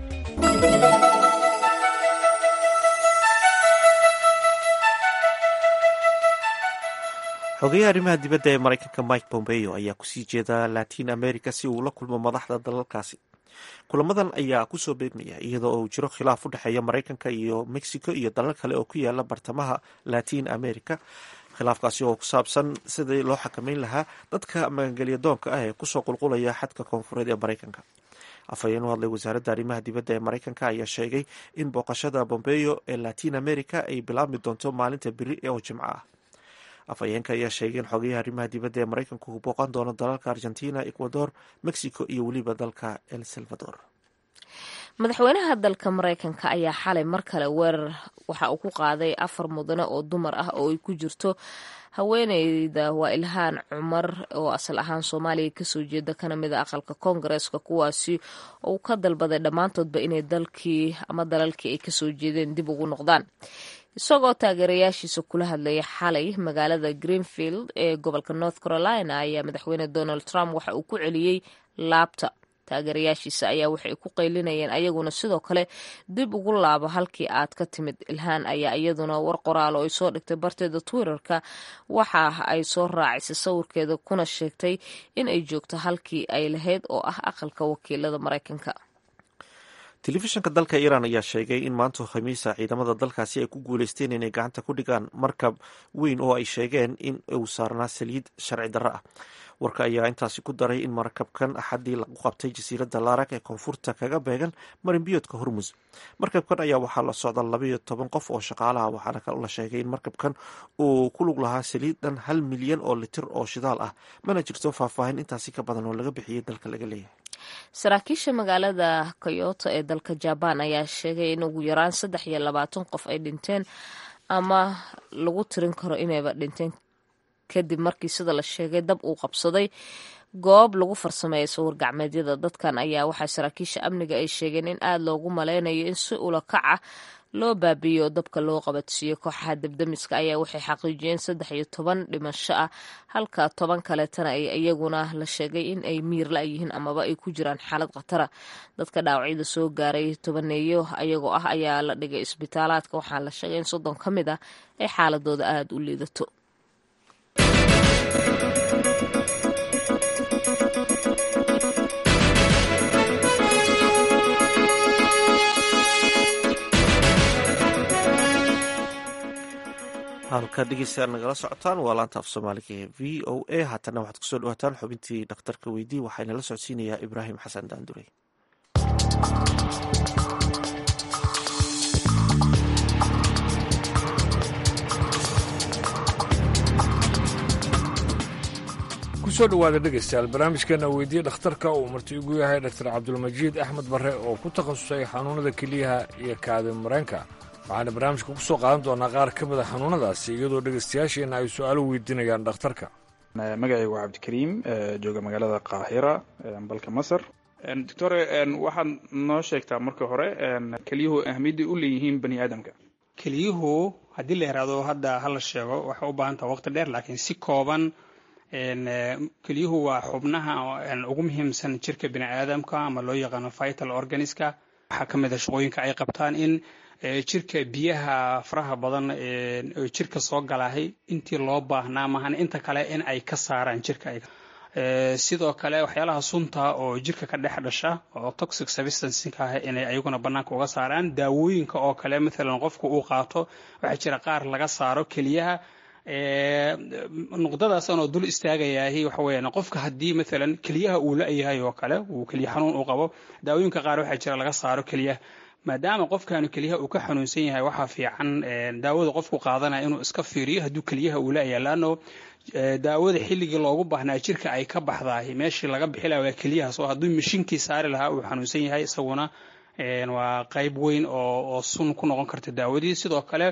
Speaker 1: xogeyaha arrimaha dibadda ee maraykanka mike pompeo ayaa kusii jeeda latin america si uu la kulmo madaxda dalalkaasi kulamadan ayaa kusoo beegmaya iyadoo uu jiro khilaaf u dhexeeya maraykanka iyo mexico iyo dalal kale oo ku yaala bartamaha latin america khilaafkaasi oo ku saabsan sidii loo xakameyn lahaa dadka magangelya doonka ah ee kusoo qulqulaya xadka koonfureed ee maraykanka afhayeen u hadlay wasaaradda arrimaha dibadda ee maraykanka ayaa sheegay in booqashada bombeo ee latin america ay bilaabmi doonto maalinta beri oo jimco ah afhayeenka ayaa sheegay in xogayaha arrimaha dibadda ee maraykanku uu booqan doono dalalka argentina ecuador mexico iyo weliba dalka el salvador
Speaker 2: madaxweynaha dalka maraykanka ayaa xalay mar kale weerar waxa uu ku qaaday afar mudane oo dumar ah oo ay ku jirto haweeneyda waa ilhaan cumar oo asal ahaan soomaaliya kasoo jeeda kana mid a aqalka koongareeska kuwaasi uu ka dalbaday dhammaantoodba inay dalkii ama dalalkii ay kasoo jeedeen dib ugu noqdaan isagoo taageerayaashiisa kula hadlaya xalay magaalada greenfield ee gobolka north carolina ayaa madaxweyne donald trump waxa uu ku celiyey laabta taageerayaashiisa ayaa waxay ku qaylinayeen ayaguna sidoo kale dib ugu laabo halkii aad ka timid ilhaan ayaa iyaduna war qoraal oo ay soo dhigtay barteeda twitterka waxa ay soo raacisay sawirkeeda kuna sheegtay in ay joogto halkii ay lahayd oo ah aqalka wakiilada maraykanka
Speaker 1: telefishinka dalka iiraan ayaa sheegay in maanta khamiisa ciidamada dalkaasi ay ku guuleysteen inay gacanta ku dhigaan markab weyn oo ay sheegeen in uu saarnaa saliid sharci darro ah warka ayaa intaasi ku daray in markabkan axaddii lagu qabtay jasiiradda laarak ee koonfurta kaga beegan marinbiyoodka hormus markabkan ayaa waxaa la socda labaiyo toban qof oo shaqaalaha waxaana kal la sheegay in markabkan uu ku lug lahaa saliid dhan hal milyan oo litir oo shidaal ah mana jirto faahfaahin intaasi ka badan oo laga bixiyey dalka laga leeyahay
Speaker 2: saraakiisha magaalada koyoto ee dalka jabaan ayaa sheegay in ugu yaraan saddex iyo labaatan qof ay dhinteen ama lagu tirin karo inayba dhinteen kadib markii sida la sheegay dab uu qabsaday goob lagu farsameeya sawir gacmeedyada dadkan ayaa waxaa saraakiisha amniga ay sheegeen in aada loogu maleynayo in si ula kaca loo baabiiyo dabka loo qabadsiiyo kooxaha debdemiska ayaa waxay xaqiijiyeen saddex iyo toban dhimasho ah halka toban kaleetana ay iyaguna la sheegay in ay miir la-yihiin amaba ay ku jiraan xaalad khatara dadka dhaawacyada soo gaaray tobaneeyo ayagoo ah ayaa la dhigay isbitaalaadka waxaa la sheegay in soddon ka mid ah ay xaaladooda aada u liidato
Speaker 1: halka dhegeystayaal nagala socotaan waa laanta af soomaaliga ee v o a haatana waxaad kusoo dhawaataan xubintii dhakhtarka weydii waxaana la socodsiinayaa ibraahim xasan daandurey
Speaker 5: kusoo dhowaada dhegaystayaal barnaamijkeena weydiye dhakhtarka uu marti igu yahay dr cabdulmajiid axmed barre oo ku takhasusay xanuunada keliyaha iyo kaadi mareenka waxaana barnaamijka ku soo qaadan doonaa qaar ka mid a xanuunadaasi iyadoo dhegaystayaasheenna ay su-aalo weydiinayaan dhakhtarka
Speaker 19: magacaygu waa cabdikariim jooga magaalada qaahira dalka masar doctore waxaad noo sheegtaa marka hore kelyuhu ahmiyadday u leeyihiin bani aadamka
Speaker 20: kelyuhu haddii la yaraado hadda hala sheego waxay u baahan taha waqti dheer laakiin si kooban kelyuhu waa xubnaha ugu muhiimsan jirka bini aadamka ama loo yaqaano vital organiska waxaa ka mid a shaqooyinka ay qabtaan in jirka biyaha faraha badan oo jirka soo galahay intii loo baahnaa maahan inta kale in ay ka saaraan jirka sidoo kale waxyaalaha sunta oo jirka ka dhex dhasha oo toxic substancinka ah inay ayaguna bannaanka uga saaraan daawooyinka oo kale maalan qofku uu qaato waxaa jira qaar laga saaro keliyaha nuqdadaasaan oo dul istaagayahay waxa weeyaan qofka haddii maalan keliyaha uu la-yahay oo kale uu keliya xanuun u qabo daawooyinka qaar waxaa jira laga saaro keliyaha maadaama qofkaanu keliyaha uu ka xanuunsan yahay waxaa fiican daawada qofku qaadanaya inuu iska fiiriyo hadduu keliyaha uu la-yahay laanno daawada xilligii loogu baahnaa jirka ay ka baxdahay meeshii laga bixi lahaa waa keliyahaas oo hadduu mashiinkii saari lahaa uu xanuunsan yahay isaguna waa qayb weyn oo sun ku noqon karta daawadii sidoo kale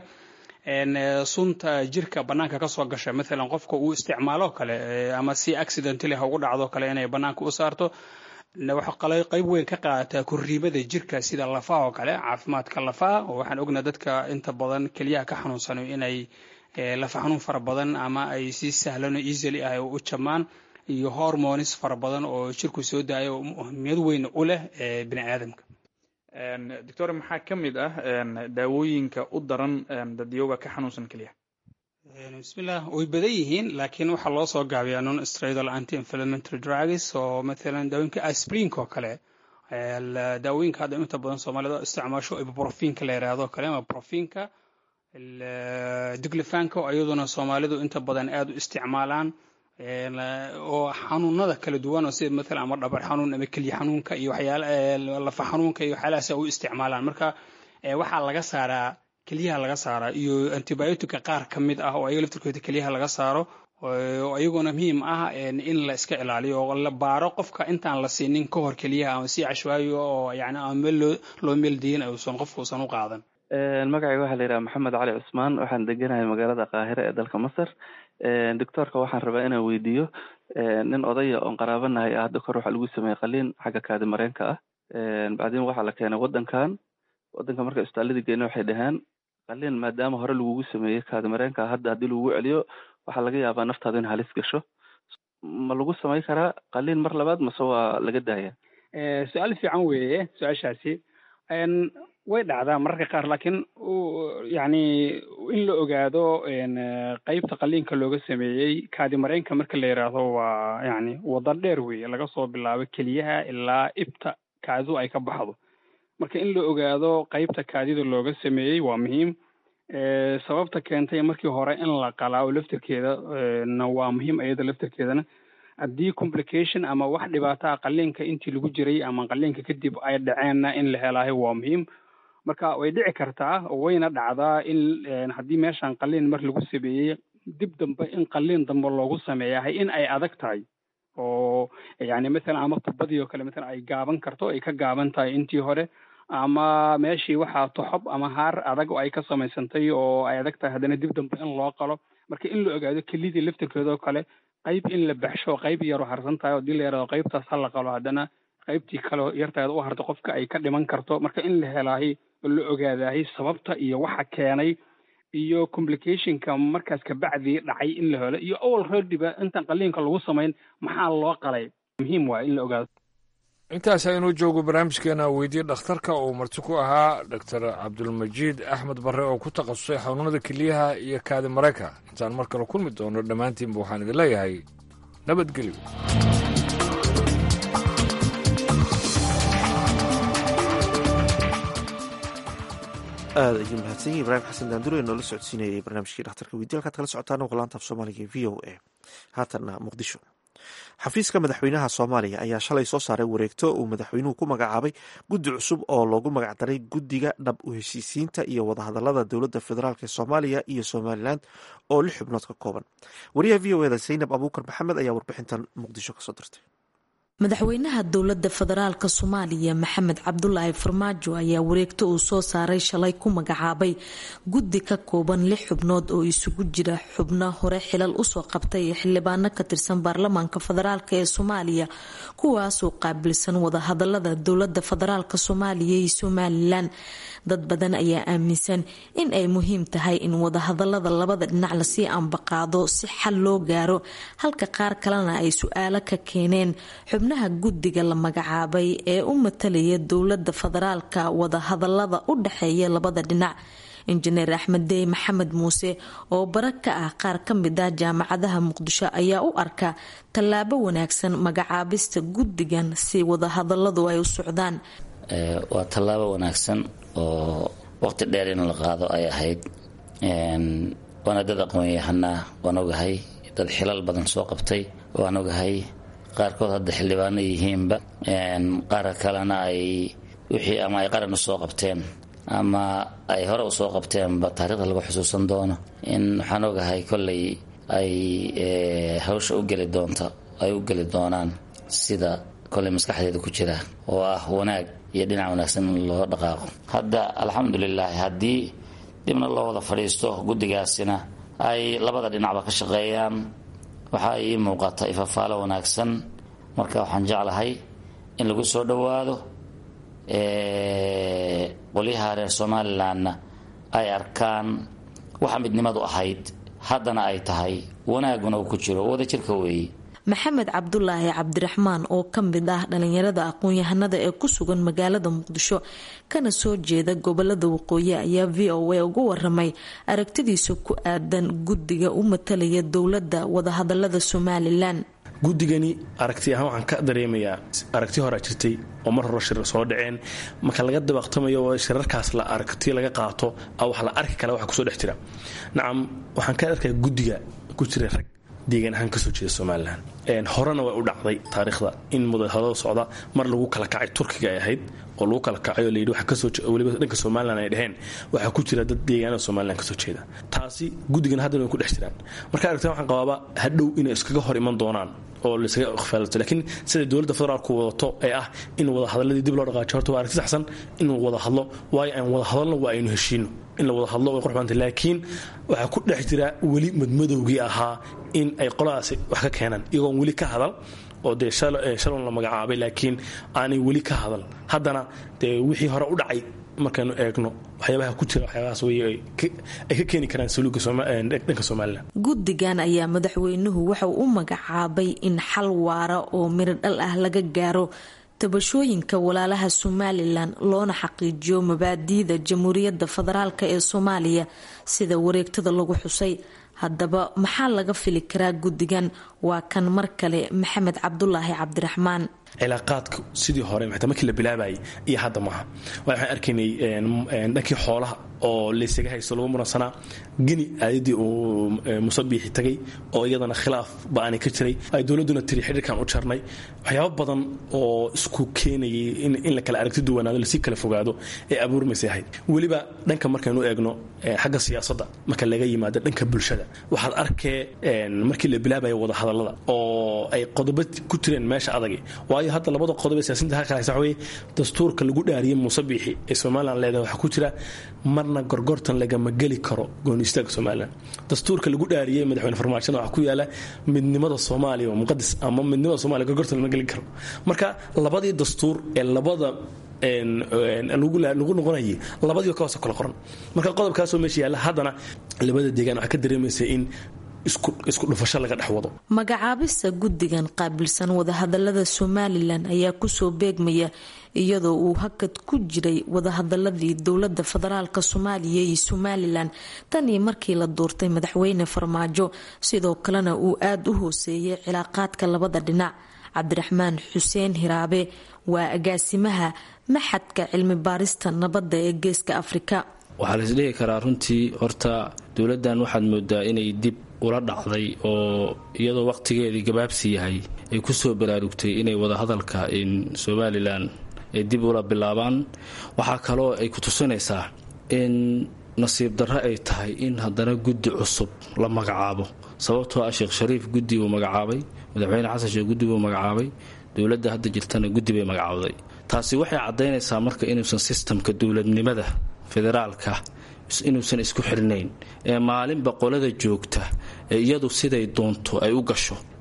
Speaker 20: sunta jirka banaanka kasoo gasha maalan qofka uu isticmaalo kale ama si accidentally ha ugu dhacdo kale inay banaanka u saarto waxay qayb weyn ka qaadataa korriimada jirka sida lafaha oo kale caafimaadka lafaha oo waxaan ognaa dadka inta badan keliyaha ka xanuunsanayo inay lafa xanuun fara badan ama ay si sahlan oo easily ah u jamaan iyo hormonis fara badan oo jirku soo daayo muhimiyad weyn u leh bini aadamka
Speaker 19: doctor maxaa ka mid ah daawooyinka u daran dadyooga ka xanuunsan keliya
Speaker 20: bismillah way badan yihiin laakiin waxaa loo soo gaabiyaa non steroidal anti inflammatory drugs oo mathalan daawooyinka aspirinka oo kale daawooyinka hadda inta badan soomaalida isticmaasho ibuprofinka la yidhaahdo kale ama profinka diglefanka oo iyaduna soomaalidu inta badan aada u isticmaalaan oo xanuunada kala duwan oo sida maalan ama dhabar xanuun ama keliya xanuunka iyo waxyaala lafa xanuunka iyo waxyaalahaas u isticmaalaan marka waxaa laga saaraa keliyaha laga saaraa iyo antibiotica qaar ka mid ah oo ayaga laftirkooda keliyaha laga saaro oo iyaguna muhiim ah in la iska ilaaliyo oo la baaro qofka intaan la siinin ka hor keliyaha ama si cashwaayo oo yani ama meel loo loo meeldiyin uusan qofka uusan u qaadan
Speaker 21: magacayga waxaa la yidhaha maxamed cali cusmaan waxaan deganahay magaalada qaahire ee dalka masar doctoorka waxaan rabaa inaan weydiiyo nin odaya oon qaraabanahay ah hadda kor waxaa lagu sameeyey qaliin xagga kaadi mareenka ah bacdin waxaa la keenay waddankan waddanka marka isbitaaladii geena waxay dhaheen qaliin maadaama hore lagugu sameeyey kaadi mareenka hadda haddii lagugu celiyo waxaa laga yaabaa naftaadu in halis gasho ma lagu samay karaa qaliin mar labaad mase waa laga daaya
Speaker 20: su-aal fiican weeye su-aashaasi way dhacdaa mararka qaar laakiin yani in la ogaado qeybta qaliinka looga sameeyey kaadi mareenka marka la yidhaahdo waa yani wada dheer weeye laga soo bilaabo keliyaha ilaa ibta kaadidu ay ka baxdo marka in la ogaado qeybta kaadida looga sameeyey waa muhiim sababta keentay markii hore in la qalaa oo laftirkeeda na waa muhiim iyada laftirkeedana haddii complication ama wax dhibaataa qaliinka intii lagu jiray ama qaliinka kadib ay dhaceenna in la helaayo waa muhiim marka way dhici kartaa wayna dhacdaa in haddii meeshan qaliin mar lagu sameeyey dib dambe in qaliin dambe loogu sameeyahay in ay adag tahay oo yani mathalan ama tubadii oo kale mathalan ay gaaban karto ay ka gaaban tahay intii hore ama meeshii waxaa toxob ama haar adag oo ay ka samaysantay oo ay adag tahay haddana dib dambe in loo qalo marka in la ogaado kelidii laftirkeeda oo kale qayb in la baxsho qayb yaroo harsan tahay oo hadii la yaraado qaybtaas ha la qalo haddana qaybtii kale yarteeda u harta qofka ay ka dhiman karto marka in la helaahay oo la ogaadahay sababta iyo waxa keenay iyo complicationka markaas kabacdii dhacay in la helo iyo awal reerdiba intaan qaliinka lagu samayn maxaa loo qalay muhiim waay in la ogaado
Speaker 5: intaas aynuu joogo barnaamijkeena weydiye dhakhtarka uu marti ku ahaa doctor cabdulmajiid axmed barre oo ku takhasusay xanuunada keliyaha iyo kaadi mareyka intaan mar kale kulmi doono dhammaantiinba waxaan idin leeyahay nabadgelyo
Speaker 1: aada ayuu mahadsan yahi ibraahim xasan daandure noola socodsiinayay barnaamijkii dhakhtarka weydiye halkaad kala socotaan waqlaanta af soomaaliga e v o a haatanna muqdisho xafiiska madaxweynaha soomaaliya ayaa shalay soo saaray wareegto uu madaxweynuhu ku magacaabay guddi cusub oo loogu magacdaray guddiga dhab u heshiisiinta iyo wadahadalada dowladda federaalk ee soomaaliya iyo somalilan oo lix xubnood ka kooban wariyaha v o eda zaynab abuukar maxamed ayaa warbixintan muqdisho kasoo dirtay
Speaker 22: madaxweynaha dowladda federaalka soomaaliya maxamed cabdulaahi farmaajo ayaa wareegto uu soo saaray shalay ku magacaabay guddi ka kooban lix xubnood oo isugu jira xubno hore xilal usoo qabtay ee xildhibaano ka tirsan baarlamaanka federaalk ee soomaaliya kuwaasoo qaabilsan wadahadalada dowlada federaalk soomaaliya iyo somalilan dad badan ayaa aaminsan in ay muhiim tahay in wadahadalada labada dhinac lasii ambaqaado si xal loo gaaro halka qaar kalena ay su-aalo ka keeneen xubnaha guddiga la magacaabay ee u matalaya dowlada federaalka wadahadalada u dhexeeya labada dhinac injineer axmed dey maxamed muuse oo bara ka ah qaar ka mid ah jaamacadaha muqdisho ayaa u arka tallaabo wanaagsan magacaabista guddigan si wadahadaladu ay u socdaan
Speaker 4: waa tallaabo wanaagsan oo waqti dheer in la qaado ay ahayd waana dad aqoon-yahanaa waan ogahay dad xilal badan soo qabtay waan ogahay qaarkood hadda xildhibaano yihiinba qaar kalena ay wixii ama ay qaran usoo qabteen ama ay hore usoo qabteenba taarikhda lagu xusuusan doono in waxaan ogahay kolley ay hawsha u geli doonta ay u geli doonaan sida kolley maskaxdeeda ku jira oo ah wanaag iyo dhinac wanaagsan in loo dhaqaaqo hadda alxamdulilaahi haddii dibna loo wada fadhiisto guddigaasina ay labada dhinacba ka shaqeeyaan waxaa ii muuqata ifafaalo wanaagsan marka waxaan jeclahay in lagu soo dhowaado qolyaha reer somalilanna ay arkaan waxa midnimadu ahayd haddana ay tahay wanaaguna uu ku jiro wadajirka weeye
Speaker 22: maxamed cabdulaahi cabdiraxmaan oo ka mid ah dhalinyarada aqoon-yahanada ee ku sugan magaalada muqdisho kana soo jeeda gobolada waqooyi ayaa v o a uga waramay aragtidiisa ku aadan guddiga u matalaya dowladda wadahadalada somalilan
Speaker 6: guddigani aragti ahaan waxaan ka dareemayaa aragti horaa jirtay oo mar hore shir soo dhaceen marka laga dabaqtamayo oo shirarkaas la aragti laga qaato wax la arki kale waxa kusoo dhex jira nacam waxaan ka arkaya guddiga ku jira rag deegaan ahaan kasoo jeeda somalilan horena way u dhacday taariikhda in mudahadada socda mar lagu kala kacay turkiga ay ahayd oo lagu kala kacay oo layidhi waxa kasoo weliba dhanka somalilan ay dheheen waxaa ku jira dad deegaanada somalilan kasoo jeeda taasi guddigan haddana way ku dhex jiraan marka aragtaan waxaan qabaaba hadhow inay iskaga hor iman doonaan oo laysaga ikhfaalato laakiin siday dowladda federaalku wadato ee ah in wada hadalladii dib loo dhaqaajo horta waa aragti saxsan in wada hadlo waayo aan wada hadalno waa aynu heshiino in la wada hadlo way qurxbanta laakiin waxaa ku dhex jira weli madmadowgii ahaa in ay qoladaasi wax ka keenaan iyagoon weli ka hadal oo dee shalon la magacaabay laakiin aanay weli ka hadal haddana dee wixii hore u dhacay markaynu eegno waxyaabaha ku jira waxyaabahaas wey ay ka keeni karaan saluuga dhanka somalilan
Speaker 22: guddigan ayaa madaxweynuhu waxauu u magacaabay in xal waara oo miro dhal ah laga gaaro tabashooyinka walaalaha somalilan loona xaqiijiyo mabaadiida jamhuuriyadda federaalk ee soomaaliya sida wareegtada lagu xusay haddaba maxaa laga fili karaa guddigan waa kan mar kale maxamed cabdulaahi cabdiraxmaan
Speaker 6: cilaaqaadku sidii hore xitaa markii la bilaabayay iyo hadda maaha waxaan arkaynay dhankii xoolaha oo laysaga haysto lagu muransanaa geni aayadii uu musabiixi tagay oo iyadana khilaaf ba-ani ka jiray ay dowladduna tiri xidhiirkan u jarnay waxyaabo badan oo isku keenayay in la kala aragti duwanaado lasii kala fogaado ee abuurmaysay ahayd weliba dhanka markaynu eegno xagga siyaasadda marka laga yimaado dhanka bulshada waxaad arkee markii la bilaabaya wadahadallada oo ay qodobo ku jireen meesha adagi waayo hadda labada qodob ee siyaasinta halka haysa waxaweye dastuurka lagu dhaariyey musabiixi ee somalilan leedahay waxaa ku jira marna gorgortan lagama geli karo goonistaagga somalilan dastuurka lagu dhaariyey madaxweyne farmaajona waxaa ku yaala midnimada soomaaliya oo muqadas ama midnimada somalia gorgortan lama geli karo marka labadii dastuur ee labada lagu noqonayay labadiiba kahoose kala qoran marka qodobkaasoo meesha yaalla haddana labada deegaan waxaa ka dareemaysa in isku dhufasho laga dhex wado
Speaker 22: magacaabista guddigan qaabilsan wadahadalada somalilan ayaa kusoo beegmaya iyadoo uu hakad ku jiray wadahadaladii dowlada federaalk soomaaliya iyo somalilan tan iyo markii la doortay madaxweyne farmaajo sidoo kalena uu aada u hooseeyay cilaaqaadka labada dhinac cabdiraxmaan xuseen hiraabe waa agaasimaha maxadka cilmi baarista nabadda ee geeska afrika
Speaker 23: waxaa laisdhihi karaa runtii horta dowladdan waxaad moodaa inay dib ula dhacday oo iyadoo waqtigeedii gabaabsi yahay ay kusoo baraarugtay inay wadahadalka somalilan ay dib ula bilaabaan waxaa kaloo ay ku tusinaysaa in nasiib darro ay tahay in haddana guddi cusub la magacaabo sababtoo ah sheekh shariif guddi uu magacaabay madaxweyne xasan sheekh guddi buu magacaabay dowladda hadda jirtana guddi bay magacawday taasi waxay caddaynaysaa marka inuusan sistamka dowladnimada federaalka inuusan isku xirnayn ee maalinba qolada joogta ee iyadu siday doonto ay u gasho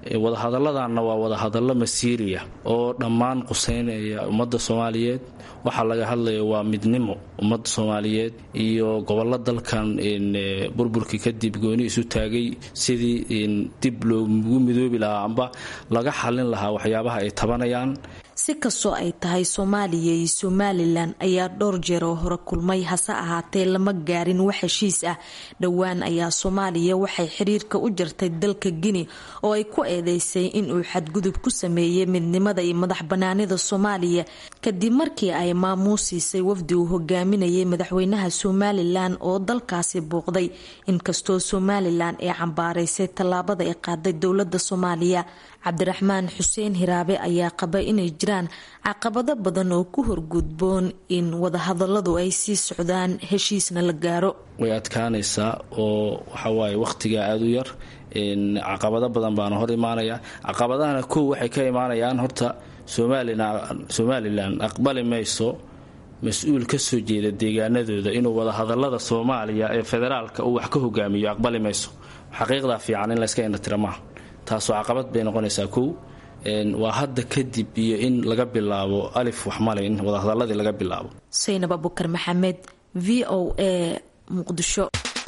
Speaker 23: wadahadalladanna waa wadahadallo masiiriya oo dhammaan quseynaya ummadda soomaaliyeed waxaa laga hadlaya waa midnimo ummadda soomaaliyeed iyo gobollo dalkan burburkii kadib gooni isu taagay sidii dib loogu midoobi lahaa amba laga xallin lahaa waxyaabaha ay tabanayaan
Speaker 22: si kastoo ay tahay soomaaliya iyo somalilan ayaa dhowr jeer oo hore kulmay hase ahaatee lama gaarin wax heshiis ah dhowaan ayaa soomaaliya waxay xiriirka u jartay dalka guinea oo ay ku eedeysay inuu xadgudub ku sameeyey midnimada iyo madax banaanida soomaaliya kadib markii ay maamuusiisay wafdi uu hogaaminayay madaxweynaha somalilan oo dalkaasi booqday inkastoo somalilan ay cambaaraysay tallaabada ay qaaday dowlada soomaaliya cabdiraxmaan xuseen hiraabe ayaa qaba inay jiraan caqabado badan oo ku horgudboon in wadahadaladu ay sii socdaan heshiisna la gaaro
Speaker 23: way adkaanaysaa oo waxawaaye wakhtigaa aada u yar caqabado badan baana hor imaanaya caqabadahana kow waxay ka imaanayaan horta somalilan aqbali mayso mas-uul kasoo jeeda deegaanadooda inuu wadahadalada soomaaliya ee federaalka uu wax ka hogaamiyo aqbali mayso xaqiiqdaa fiican in layska indhatira maaha taasoo caqabad bay noqonaysaa kow waa hadda kadib iyo in laga bilaabo alif waxmale in wadahadaladii laga bilaabo
Speaker 22: saynab abukar maxamed v o a muqdisho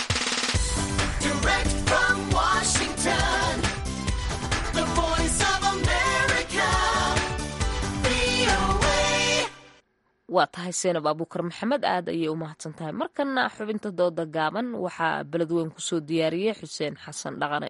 Speaker 2: waa tahay seenab abuukar maxamed aad ayay u mahadsan tahay markana xubinta dooda gaaban waxaa beledweyn kusoo diyaariyey xuseen xasan dhaqane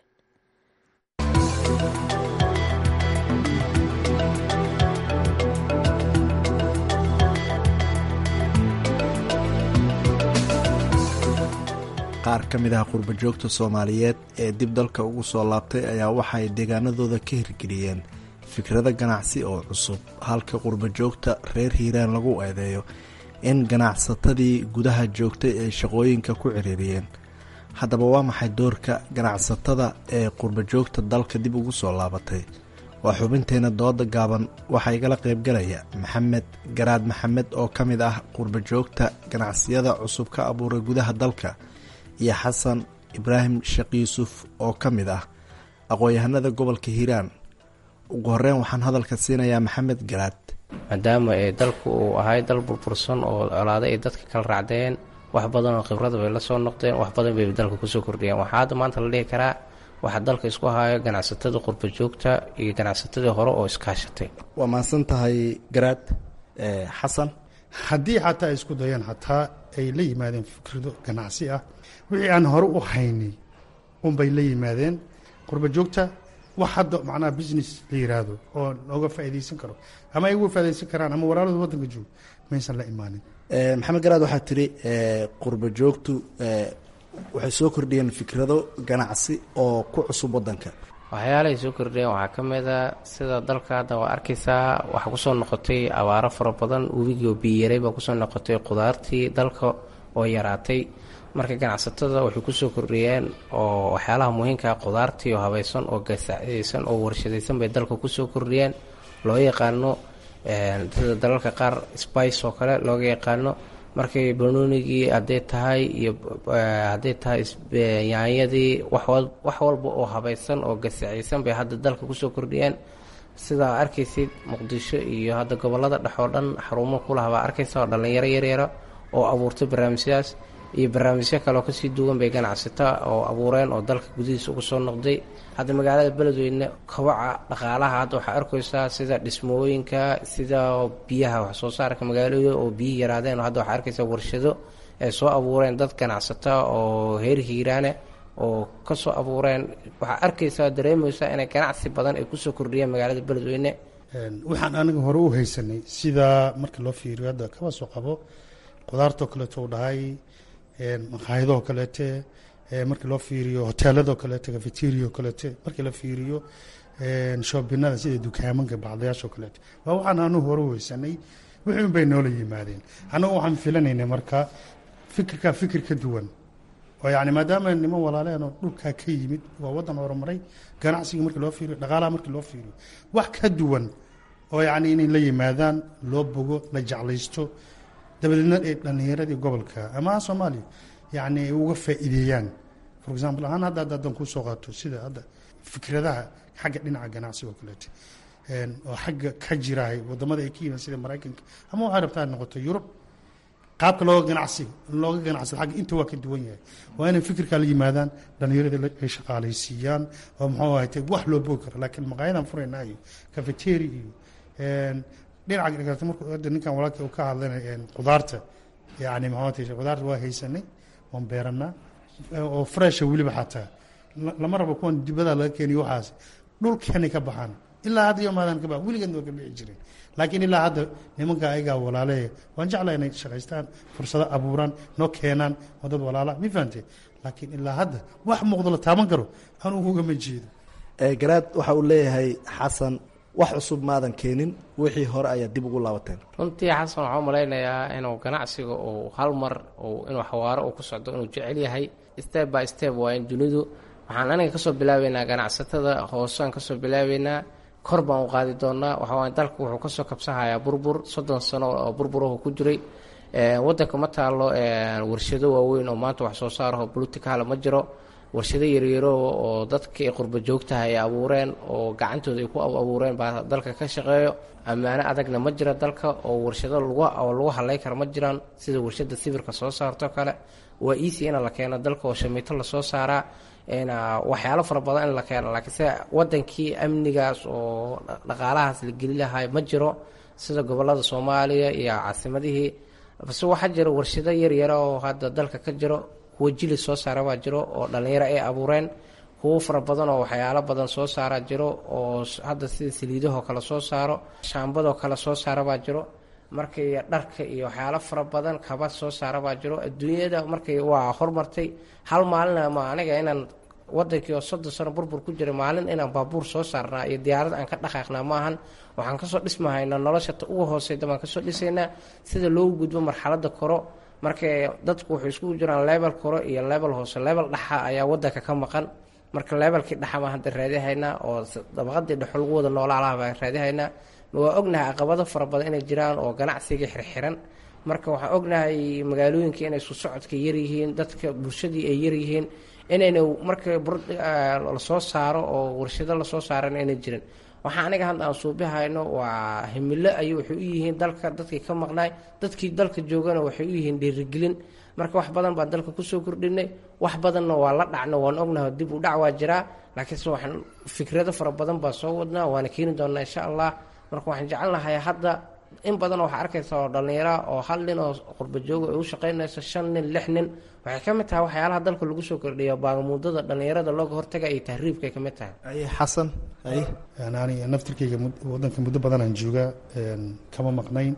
Speaker 3: qaar ka mid ah qurbajoogta soomaaliyeed ee dib dalka ugu soo laabtay ayaa waxay deegaanadooda ka hirgeliyeen fikrado ganacsi oo cusub halka qurbajoogta reer hiiraan lagu eedeeyo in ganacsatadii gudaha joogtay ay shaqooyinka ku ciriiriyeen haddaba waa maxay doorka ganacsatada ee qurbajoogta dalka dib ugu soo laabatay waa xubinteena dooda gaaban waxaa igala qaybgalaya maxamed garaad maxamed oo ka mid ah qurbajoogta ganacsiyada cusub ka abuuray gudaha dalka iyo xasan ibraahim sheekh yuusuf oo ka mid ah aqoon-yahanada gobolka hiiraan ugu horeyn waxaan hadalka siinayaa maxamed garaad
Speaker 7: maadaama ee dalku uu ahay dal burbursan oo colaada ay dadka kala raacdeen wax badan oo khibrada bay la soo noqdeen wax badan bay dalka kusoo kordhiyeen waxaa hadda maanta la dhihi karaa waxaa dalka isku hayo ganacsatada qurbajoogta iyo ganacsatadii hore oo iskaashatay
Speaker 3: waa mahadsan tahay garaad xasan
Speaker 10: haddii xataa ay isku dayaan xataa ay la yimaadeen fikrado ganacsi ah wixii aan hore u haynay unbay la yimaadeen qurbajoogta wax hadda macnaha business la yiraahdo oo looga faa'iidaysan karo ama ay uga faa'iidaysan karaan ama walaalada waddanka joogo maysan la imaanin
Speaker 3: maxamed garaad waxaa tiri qurba joogtu waxay soo kordhiyeen fikrado ganacsi oo ku cusub waddanka
Speaker 7: waxyaalahay soo kordhiyeen waxaa ka mid a sida dalka hadda waa arkaysaa waxaa kusoo noqotay abaaro fara badan webigii oo biyayaray baa kusoo noqotay qudaartii dalka oo yaraatay marka ganacsatada waxay kusoo kordhiyeen oo waxyaalaha muhiimkaa qudaartii oo habaysan oo gasacaysan oo warshadaysan bay dalka kusoo kordhiyeen loo yaqaano sida dalalka qaar spice oo kale looga yaqaano markay banoonigii hadday tahay iyo hadday tahay yaanyadii wax walba oo habaysan oo gasacaysan bay hadda dalka kusoo kordhiyeen sidaa arkaysid muqdisho iyo hadda gobolada dhex oo dhan xarumo kulaha baa arkaysa oo dhallinyaro yaryara oo abuurtay barnaamijyadaas iyo barnaamijyo kaleoo kasii duwan bay ganacsata oo abuureen oo dalka gudihiisa ugu soo noqday hadda magaalada beledweyne kabaca dhaqaalaha hadda waxaa arkaysaa sida dhismooyinka sida biyaha wax soo saarka magaalada oo biyi yaraadeen hadda waxaa arkaysaa warshado ay soo abuureen dad ganacsata oo heer hiiraane oo kasoo abuureen waxaa arkaysaa dareemaysaa inay ganacsi badan ay kusoo kordhiyeen magaalada beledweyne
Speaker 10: waxaan aniga hore u haysanay sidaa marka loo fiiriyo hadda kaba soo qabo qudaartoo kaleeto u dhahay maqaayadoo kaleete markii loo fiiriyo hoteeladoo kaleete cafeteriao kaleete markii la fiiriyo shoobinada sida dukaamanka bacdayaashoo kaleete waa waxaan anu hore u haysanay wixii bay noola yimaadeen annagu waxaan filanaynay marka fikirkaa fikir ka duwan oo yani maadaama niman walaaleen oo dhulkaa ka yimid waa waddan horumaray ganacsiga markii loo fiiriyo dhaqaalaha markii loo fiiriyo wax ka duwan oo yani inay la yimaadaan loo bogo la jeclaysto dabadeedna ay dhallinyaradii gobolka ama soomaaliya yani ay uga faa'iideeyaan for example ahaan hadda hadda haddaan kuu soo qaato sida hadda fikradaha xagga dhinaca ganacsiga oo kaleete oo xagga ka jirahay wadamada ay ka yimaan sida maraykanka ama waxay rabtaa noqoto yurub qaabka looga ganacsiga looga ganacsado xagga inta waa ka duwan yahay waa inay fikirkaa la yimaadaan dhalinyarada ay shaqaalaysiiyaan oo muxuu ahayte wax loo bogi karo laakiin maqaayadan furaynaa iyo cafeteri iyo dhinaca kaleeto markuu hadda ninkan walaalkii uu ka hadlanay qudaarta yani maxaa qudaarta waa haysanay waan beeranaa oo fresha weliba xataa lama rabo kuwan dibada laga keeniyo waxaas dhulkeenay ka baxaan ilaa hadda yomaadan ka bax weligeedna waa ka bixi jiren laakiin ilaa hadda nimanka ayagaa walaale waan jeclaa inay shaqaystaan fursado abuuraan noo keenaan oo dad walaala mi fahante laakiin ilaa hadda wax muuqdo la taaban karo anugu ugama jeedo
Speaker 3: garaad waxa uu leeyahay xasan wax cusub maadan keenin wixii hore ayaa dib ugu laabateen
Speaker 7: runtii xasan waxaa u malaynayaa inuu ganacsiga uu hal mar inuu xawaaro uu ku socdo inuu jecel yahay step by step waa in dunidu waxaan aniga kasoo bilaabeynaa ganacsatada hoosaan kasoo bilaabeynaa kor baan u qaadi doonaa waxawaaye dalka wuxuu kasoo kabsahayaa burbur soddon sano oo burburahu ku jiray wadanka ma taalo warshado waaweyn oo maanta wax soo saaraho political ma jiro warshado yaryaro oo dadkii qurba joogtaha ay abuureen oo gacantooda ay ku abuureen baa dalka ka shaqeeyo ammaano adagna ma jira dalka oo warshado oo lagu halay kara ma jiraan sida warshada sibirka soo saarto kale waa easy in la keeno dalka oo shamiito lasoo saaraa waxyaalo fara badan in la keeno laakiin se wadankii amnigaas oo dhaqaalahaas la geli lahay ma jiro sida gobolada soomaaliya iyo caasimadihii base waxaa jira warshado yaryara oo hadda dalka ka jiro kuwa jili soo saara baa jiro oo dhalinyaro ay abuureen kuwo fara badan oo waxyaalo badan soo saara jiro oo hadda sida saliidahoo kale soo saaro shaambadoo kale soo saara baa jiro markay dharka iyo waxyaalo fara badan kaba soo saara baa jiro adduunyada markay waa hormartay hal maalina ma aniga inaan wadankii oo soddon sano burbur ku jiray maalin inaan baabuur soo saarnaa iyo diyaarad aan ka dhaqaaqnaa maahan waxaan kasoo dhismahaynaa nolosha ta ugu hooseyda baan kasoo dhisaynaa sida loogu gudbo marxalada koro marka dadku waxay iskugu jiraan level koro iyo level hoose level dhaxa ayaa wadanka ka maqan marka levelkii dhaxa baan hadda raadihaynaa oo dabaqadii dhexo lagu wada noolaalaha baan raadihaynaa waa ognahay caqabado fara badan inay jiraan oo ganacsiga xirxiran marka waxaan ognahay magaalooyinka inay isku socodka yaryihiin dadka bulshadii ay yaryihiin inayna marka lasoo saaro oo warshado lasoo saarana inay jirin waxaa aniga hadda aan suubihayno waa himilo ayay waxay u yihiin dalka dadkii ka maqnaay dadkii dalka joogana waxay u yihiin dhiirigelin marka wax badan baan dalka kusoo kordhinay wax badanna waa la dhacno waan ognahay dib u dhac waa jiraa laakiinse waxaan fikrado fara badan baan soo wadnaa waana keeni doonaa insha allah marka waxaan jecelnahay hadda in badan waxaa arkaysa oo dhallinyara oo hal nin oo qurba jooga ay u shaqaynayso shan nin lix nin waxay ka mid tahay waxyaalaha dalka lagu soo kordhiyo baagamuudada dhallinyarada looga hortaga iyo tahriibkay ka mid tahay
Speaker 3: xasan
Speaker 10: ani naftirkayga wadanka muddo badanaan joogaa kama maqnayn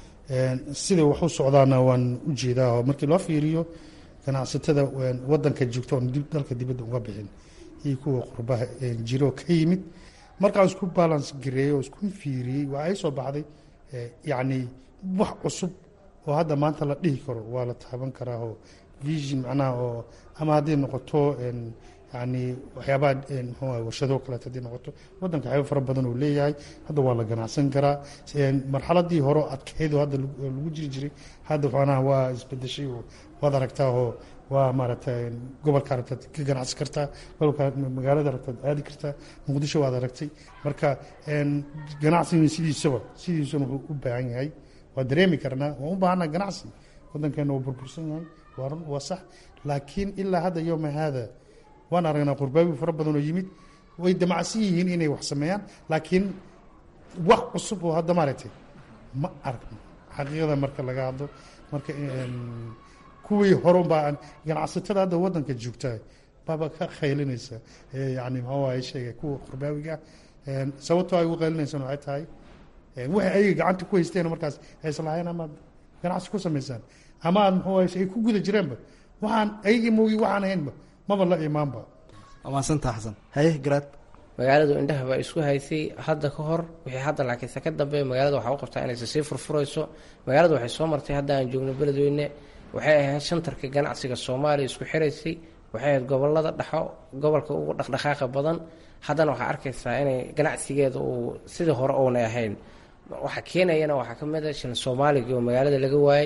Speaker 10: sida wax u socdaana waan u jeedaa oo markii loo fiiriyo ganacsatada wadanka joogta oon dalka dibadda uga bixin iyo kuwa qurbaha jiro ka yimid markaan isku balance gareeyey oo isku fiiriyey waa ay soo baxday yacni wax cusub oo hadda maanta la dhihi karo waa la taaban karaa oo vision macnaha oo ama hadday noqoto yani waxyaabaha mxuuaha warshado kaleeto hadday noqoto waddanka waxyaaba fara badan uu leeyahay hadda waa la ganacsan karaa marxaladii hore adkeyd oo hadda lagu jiri jiray hadda macnaha waa isbedeshay oo waad aragtaa oo waa maaragtay gobolka aragtaad ka ganacsi kartaa gobolka magaalada aragtaad aadi kartaa muqdisho waad aragtay marka ganacsiga sidiisaba sidiisuna wuxuu u baahan yahay waa dareemi karnaa waan u baahanaa ganacsi waddankeena waa burbursan yahay waa run waa sax laakiin ilaa hadda yowma haada waan aragnaa qurbaabi fara badan oo yimid way damacsan yihiin inay wax sameeyaan laakiin wax cusub oo hadda maaragtay ma aragno xaqiiqada marka laga hadlo marka kuwii horunbaa ganacsatada hadda wadanka joogtaa baaba ka khaylinaysa yani maxaa waaye sheega kuwa qurbaawiga ah sababtoo ay ugu qaylinaysan waxay tahay waxay ayaga gacanta ku haysteen markaas ayslahayn amaad ganacsi ku samaysaan ama aad muxuu waaye ay ku guda jireenba waxaan ayagii moogi waxaan ahaynba maba la imaanba
Speaker 3: maasantaa xasan haye garaad
Speaker 7: magaaladu indhaha baa isku haysay hadda ka hor wixii hadda laakiinse ka dambeeya magaalada waxaa u qabtaa inayse sii furfurayso magaalada waxay soo martay hadda aan joogno beledweyne waxay ahayd shantarka ganacsiga soomaaliya isku xiraysay waxay ahayd gobolada dhexo gobolka ugu dhaqdhaqaaqa badan haddana waxaa arkaysaa inay ganacsigeeda uu sidii hore uunay ahayn waxaa keenayana waxaa ka mid a shilin soomaaliga oo magaalada laga waayey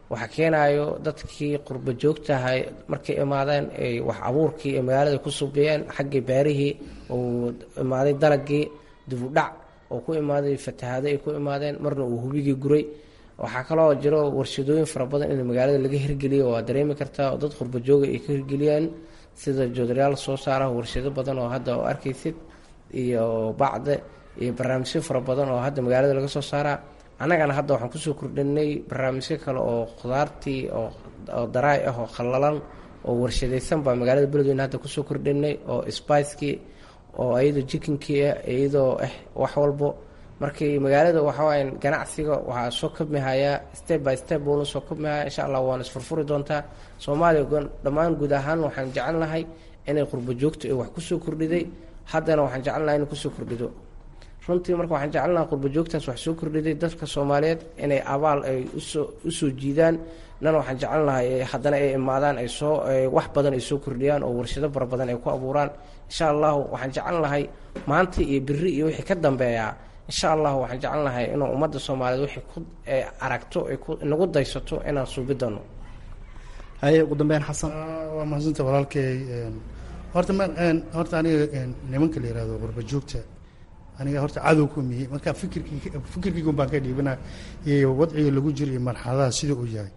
Speaker 7: waxaa keenayo dadkii qurba joogtahay markay imaadeen ay wax abuurkii ee magaalada ku subiyeen xaggii beerihii uu imaaday dalagii dibudhac oo ku imaaday fatahaado ay ku imaadeen marna uu hubigii guray waxaa kaloo jiro warshadooyin fara badan in magaalada laga hirgeliyo waa dareemi kartaa oo dad qurba jooga ay ka hirgeliyaan sida joodarayaal soo saara warshado badan oo hadda oo arkaysid iyo bacde iyo barnaamijyo fara badan oo hadda magaalada laga soo saaraa annagana hadda waxaan kusoo kordhinay barnaamijyo kale oo khudaartii oo daraay ah oo qallalan oo warshadaysan baa magaalada beledweyne hadda kusoo kordhinay oo spicekii oo iyadoo jikinkii ah iyadoo ah wax walbo markii magaalada waxawaaye ganacsiga waxaa soo kabmihayaa step by step buuna soo kabmihaya insha allah waana isfurfuri doontaa soomaaliya dhammaan guud ahaan waxaan jecelnahay inay qurbo joogto ay wax kusoo kordhiday haddana waxaan jecelnahay inay kusoo kordhido runtii marka waxaan jecelnahay qurbo joogtaas wax soo kordhiday dadka soomaaliyeed inay abaal ay usoo usoo jiidaan nan waxaan jecelnahay haddana ay imaadaan ay soo wax badan ay soo kordhiyaan oo warshado fara badan ay ku abuuraan insha allahu waxaan jecelnahay maanta iyo beri iyo wixii ka dambeeyaa insha allahu waxaan jecelnahay inuu ummadda soomaaliyeed wixii ku aragto ay nagu daysato inaan suubi doono
Speaker 3: haye ugu dambeyn xasan
Speaker 10: waa mahadsanta walaalkay horta ma horta aniga nimanka la yihahdo qurba joogta aniga horta cadow ku miyey marka fikirkii fikirkiigun baan ka dhiibana iyo wadciga lagu jiro iyo marxaladaha sida uu yahay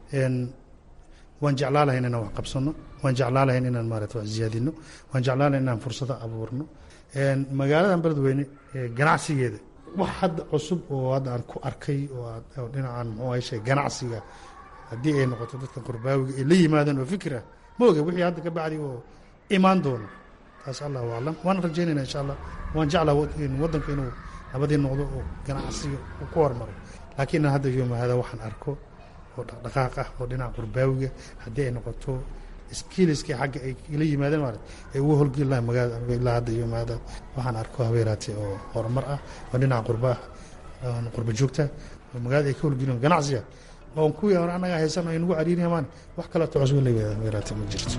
Speaker 10: waan jeclaa lahayn inaan wax qabsano waan jeclaa lahayn inaan maarata wax ziyaadino waan jeclaa lahayn inaan fursado abuurno magaaladan beledweyne ganacsigeeda wax hadda cusub oo hadda aan ku arkay oo dhinacan muxuu ahay shay ganacsiga haddii ay noqoto dadka qurbaawiga ay la yimaadaan oo fikra ma oga wixii hadda ka bacdi oo imaan doono taas allahu aclam waana rajaynayna insha allah waan jeclaa waddanka inuu nabadii noqdo oo ganacsiga uu ku hormaro laakiin hadda yoomahada waxaan arko oo dhaqdhaqaaq ah oo dhinaca qurbaawiga haddii ay noqoto skiliskii xagga ay la yimaadeen maarat ay uga holgeli lahay magaalada ilaa hadda yoomahada waxaan arko habeeraate oo horumar ah oo dhinaca qurba ah qurba joogta oo magaalada ay ka holgelin ganacsiga oon kuwii hore annaga haysan ay nagu cariiriyamaan wax kaleeto cusub la habeeraate ma jirto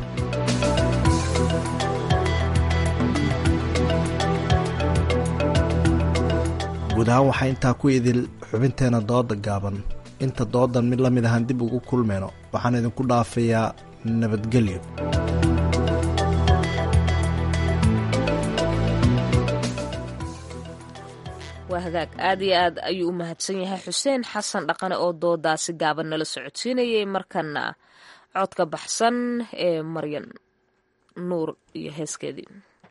Speaker 3: guud ahaan waxaa intaa ku idil xubinteena dooda gaaban inta doodan mid la mid ahaan dib ugu kulmayno waxaan idinku dhaafayaa nabadgelyo
Speaker 2: waa hagaag aad iyo aad ayuu u mahadsan yahay xuseen xasan dhaqane oo doodaasi gaaban nala socodsiinayay markana codka baxsan ee maryan nuur iyo heeskeedii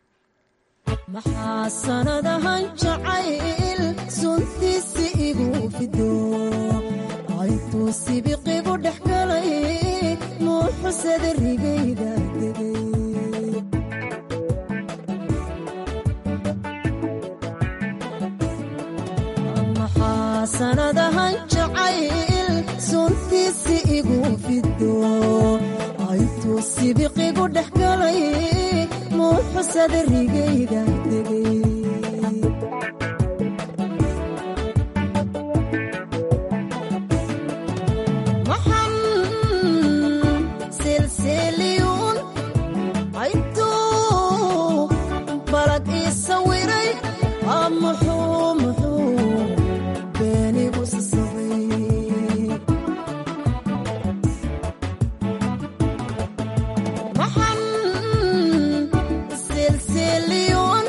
Speaker 8: maxaa sanadahan jacayl suntiisi igu fido aytuu sibiqigu dhex galay muuxusada rigayda degay maxaa sanadahan jacayl suntiisi igu fido aytuu sibiqigu dhex galay muuxusada rigayda degay maxan silsiliyuun aytuu balad ii sawiray aa muxuu muxuu beenigu sisabay maxan silsiliyuun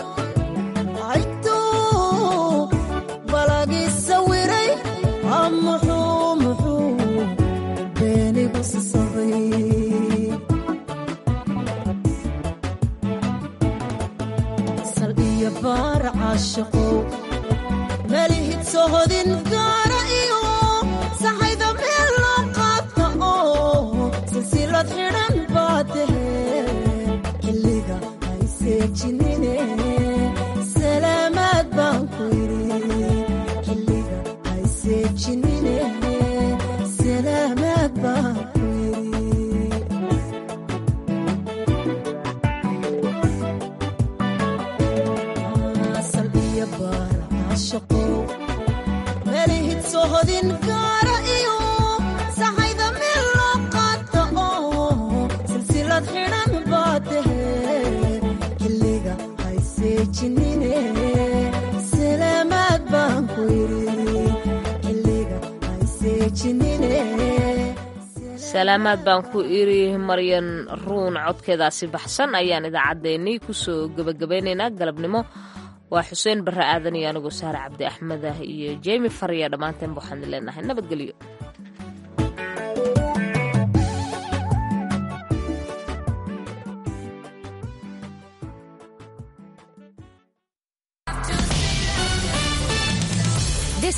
Speaker 8: aytuu balagi sawiray aa muxuu muxuu beenigu sisabay sal iyo baar caashiqow malihid sohodin gaara iyo saxayda meel loo qaata oo silsilad xidhan baa tahee xilliga ay seejinine salaamaad baan ku yidhi xilliga ay seejinine salaamaad baan ku yidhi asal iyo baar caashaqow malihid sohodin gaara iyo saxayda meel loo qaata oo silsilad xidhan baa tahee xilliga hay seejinine salaamaad baan ku yidhi xilliga hay seejinine
Speaker 2: salaamaad baan ku iri maryan ruun codkeedaasi baxsan ayaan idaacaddeenii kusoo gebagabaynaynaa galabnimo waa xuseen barre aadan iyo anigoo saare cabdi axmed ah iyo jemi fariya dhammaanteen waxaan leenahay nabadgelyo